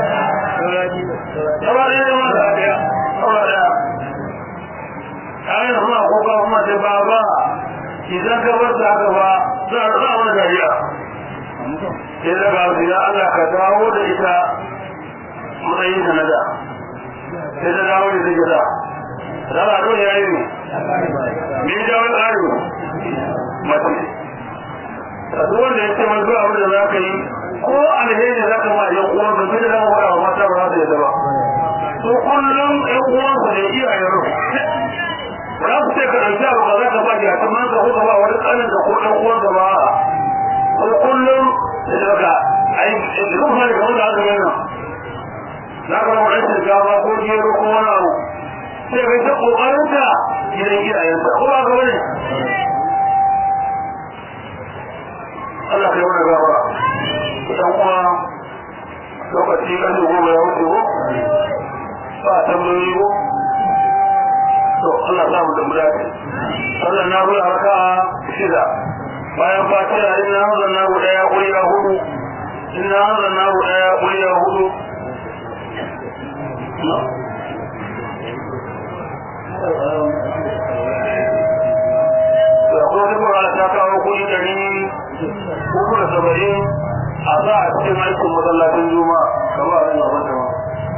zama ɗaya ne mata ɗaya zama ɗaya ya'yan suna kuka kuma ce ba ba idan ka bar da haka ba za a rasa wani dariya sai da ga su ya Allah ka dawo da ita matsayin ta na da sai ta dawo da take da da ba don yayi ne me ya dawo ƙari mace a duk wanda ya ce mai zuwa abin da za ka yi ko alheri za ka ma yan uwan ka bai da zama faɗa wa mata ba za su yadda ba su kullum yan uwan su ne iyayen rufu za su ce ka ɗauki abu ka za ka ba ya kuma ka ko ka ba wani ƙanin da ko ɗan uwan ka ba ko kullum da daga ai duk mai kamar da aka yana za ka rama ɗan shinkafa ko gero ko wani abu sai kai ta ƙoƙarinta gidan iyayenta ko ba ka bane Allah kai wani gaba kusan kuma lokaci kan da goma ya wuce ko ba a tambayoyi ko to Allah za mu damu dace sallan na ruwa raka shida bayan fatiha in na hanzar na guda ya ƙuriya hudu in na hanzar na guda ya ƙuriya hudu da kuma duk wani ta kawo kuɗi ɗari uku da saba'in a za a cikin aikin masallacin juma kama a rinna mata ma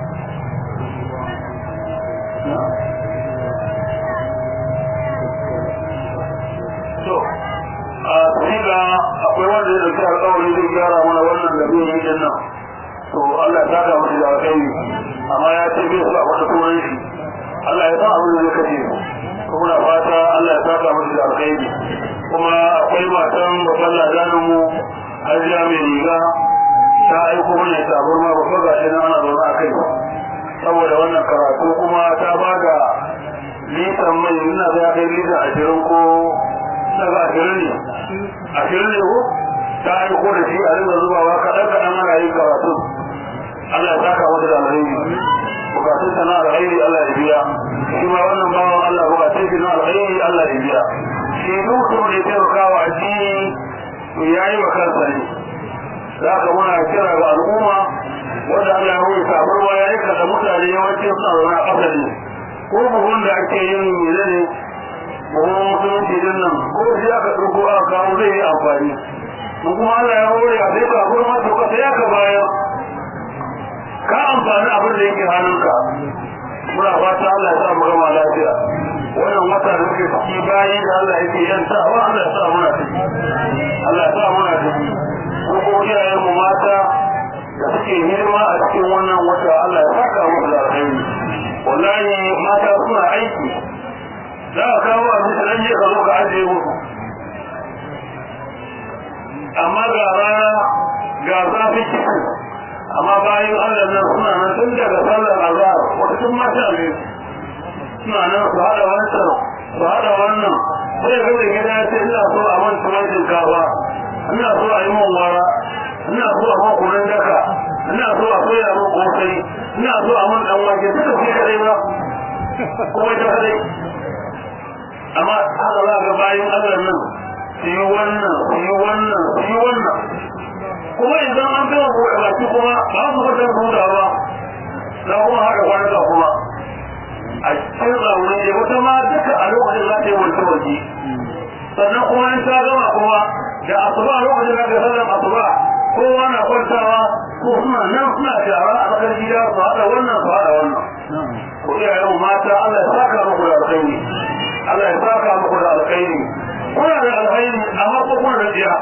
to a siga akwai wanda ya dauki alƙawari zai gyara mana wannan da zai yi din nan to Allah ya saka musu da alƙairi amma ya ce bai su a wata turan shi Allah ya san abin da zai kashe kuma na fata Allah ya saka musu da alƙairi kuma akwai matan babban ladanin mu hajiya mai riga ta aiko mana ya tabar ma babban gashi nan ana zaune a kai saboda wannan karatu kuma ta ba da litan mai ina za kai litan ashirin ko daga ashirin ne ashirin ne ko ta aiko da shi a rinka zubawa kaɗan kaɗan ana yin karatu Allah ya saka mata da alheri bukatun ta na alheri Allah ya biya shi ma wannan bawan Allah bukatun shi na alheri Allah ya biya shi duk da ya taimaka wa addini to ya yi wa kansa ne za ka muna kira ga al'umma wanda Allah ya wuce sabarwa ya yi kada mutane yawanci suna zaune a ƙasa ne ko buhun da ake yin mene ne buhun musulunci din nan ko shi aka ɗauko aka kawo zai yi amfani mun kuma Allah ya hore a sai ka kuma to ka sai ka bayar ka amfani abin da yake hannunka muna fata Allah ya sa mu gama lafiya wannan wata da muke ciki bayi da Allah yake yanta wa Allah ya sa muna ciki Allah ya sa muna ciki ko ko iyayen mu mata da suke hidima a cikin wannan wata Allah ya saka musu da alheri wallahi mata suna aiki za ka kawo abinci dan je ka zo ka ajiye musu amma ga rana ga zafi ciki amma bayan Allah nan suna nan tun daga sallar azhar wata tun mata ne suna nan su hada wancan su hada wannan sai ga da gida ce ina so a man tuwon shinkafa ina so a yi man wara ina so a man kunan daka ina so a soya man kosai ina so a man dan wake duka sai kadai ba kuma ita kadai amma haka za ga bayan Allah nan su yi wannan su yi wannan su yi wannan kuma idan an gama buɗe baki kuma ba su fitar buɗa ba za kuma haɗa kwanaka kuma a cikin tsamurin ne wata ma duka a lokacin za ta yi wanke wanke sannan kuma in ta gama kuma da asuba lokacin da ka sallan asuba kowa na kwantawa ko suna nan suna shara a tsakar gida su haɗa wannan su haɗa wannan ko iyayen mata Allah ya saka muku da alkhairi Allah ya saka muku da alkhairi kuna da alkhairi amma ko kuna da tsiya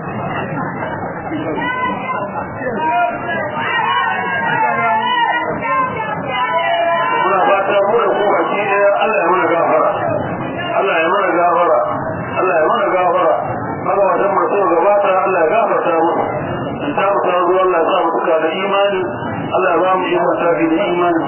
muna fata mu da ku baki ɗaya Allah ya mana gafara Allah ya mana gafara Allah ya mana gafara haka wajen masu gabata Allah ya gafarta musu in ta mutu zuwa Allah ya sa mu duka da imani Allah ba mu yi masafi da imani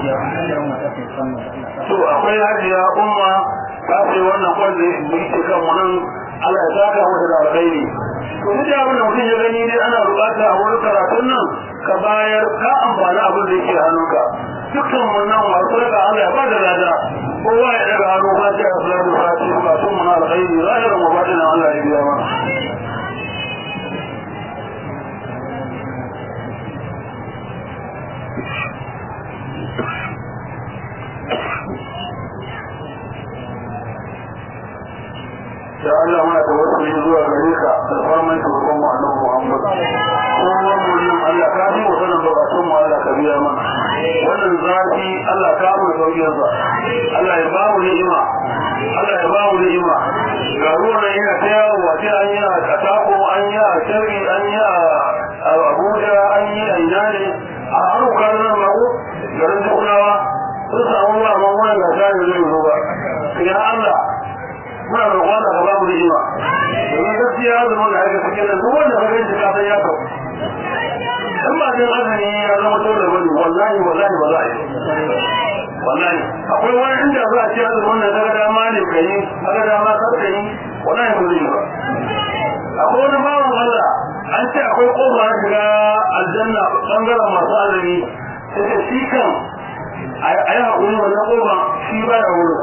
to akwai hajiya umma ta ce wannan kwanda da yake kan mu nan Allah ya saka mata da alkhairi to duk da abin da mutum ya gani dai ana bukata a wurin karatun nan ka bayar ka amfani abin da yake hannunka dukkan mun nan masu daga Allah ya ba da lada kowa ya daga hannu ba ta ya fulani fati ba sun mun alkhairi zahirin wa batinan Allah ya biya mana ya Allah muna tawassuli zuwa gare ka da farman shugaban mu annabi Muhammad kowa mu yin Allah ka bi wa sanin bukatun mu Allah ka biya mana wannan zafi Allah ka mu da sauƙin sa Allah ya ba mu ni'ima Allah ya ba mu ni'ima ga ruwan yana ta yawo wace an yi a Katako an yi a Sharri an yi a Abuja an yi a ina ne a haruka nan mako garin Tukunawa sun samu ba amma wannan gasa ne zai zo ba ya Allah muna roƙon da ba mu ni'ima domin gaskiya azumin da aka cikin nan duk wanda ka gani ka san ya kawo in ba jin azumi ya zama dole bane wallahi wallahi ba za a yi wallahi akwai wani inda za a ce azumin nan daga dama ne ka yi daga dama kar ka yi wallahi ba zai yi ba akwai wani bawan Allah an ce akwai kofa na shiga aljanna bangaren masu azumi sai da shi kan a yi haƙuri wannan kofa shi ba ya wurin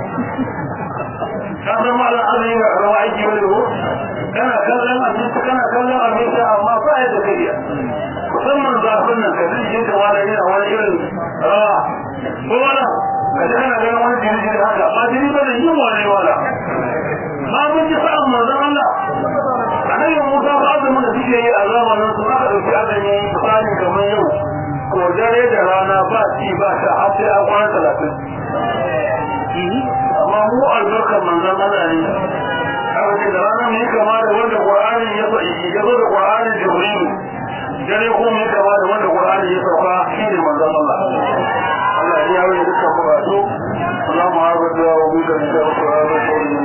ka san ma azumi ga rawa aiki wani ko kana kallon abinci kana kallon abinci amma ba ya da kariya musamman zafin nan ka zai jinka wani yana wani irin rawa ko wala ka ji kana ganin wani jiri jiri haka ba jiri ba da yin wani wala ba mun ji sa'an manzon Allah annabi Musa ba azumin da suke yi a zamanin su aka dauki azumi misali kamar yau ko dare da rana ba ci ba sha har sai an kwana talatin amma mu albarkar manzon Allah ne aka ce da rana mu yi kama da wanda Qur'ani ya ya zo da Qur'ani Jibril dare ko mu yi kama da wanda Qur'ani ya sauka shine manzon Allah Allah ya yi dukkan bukatu اللهم عبد وبك من شر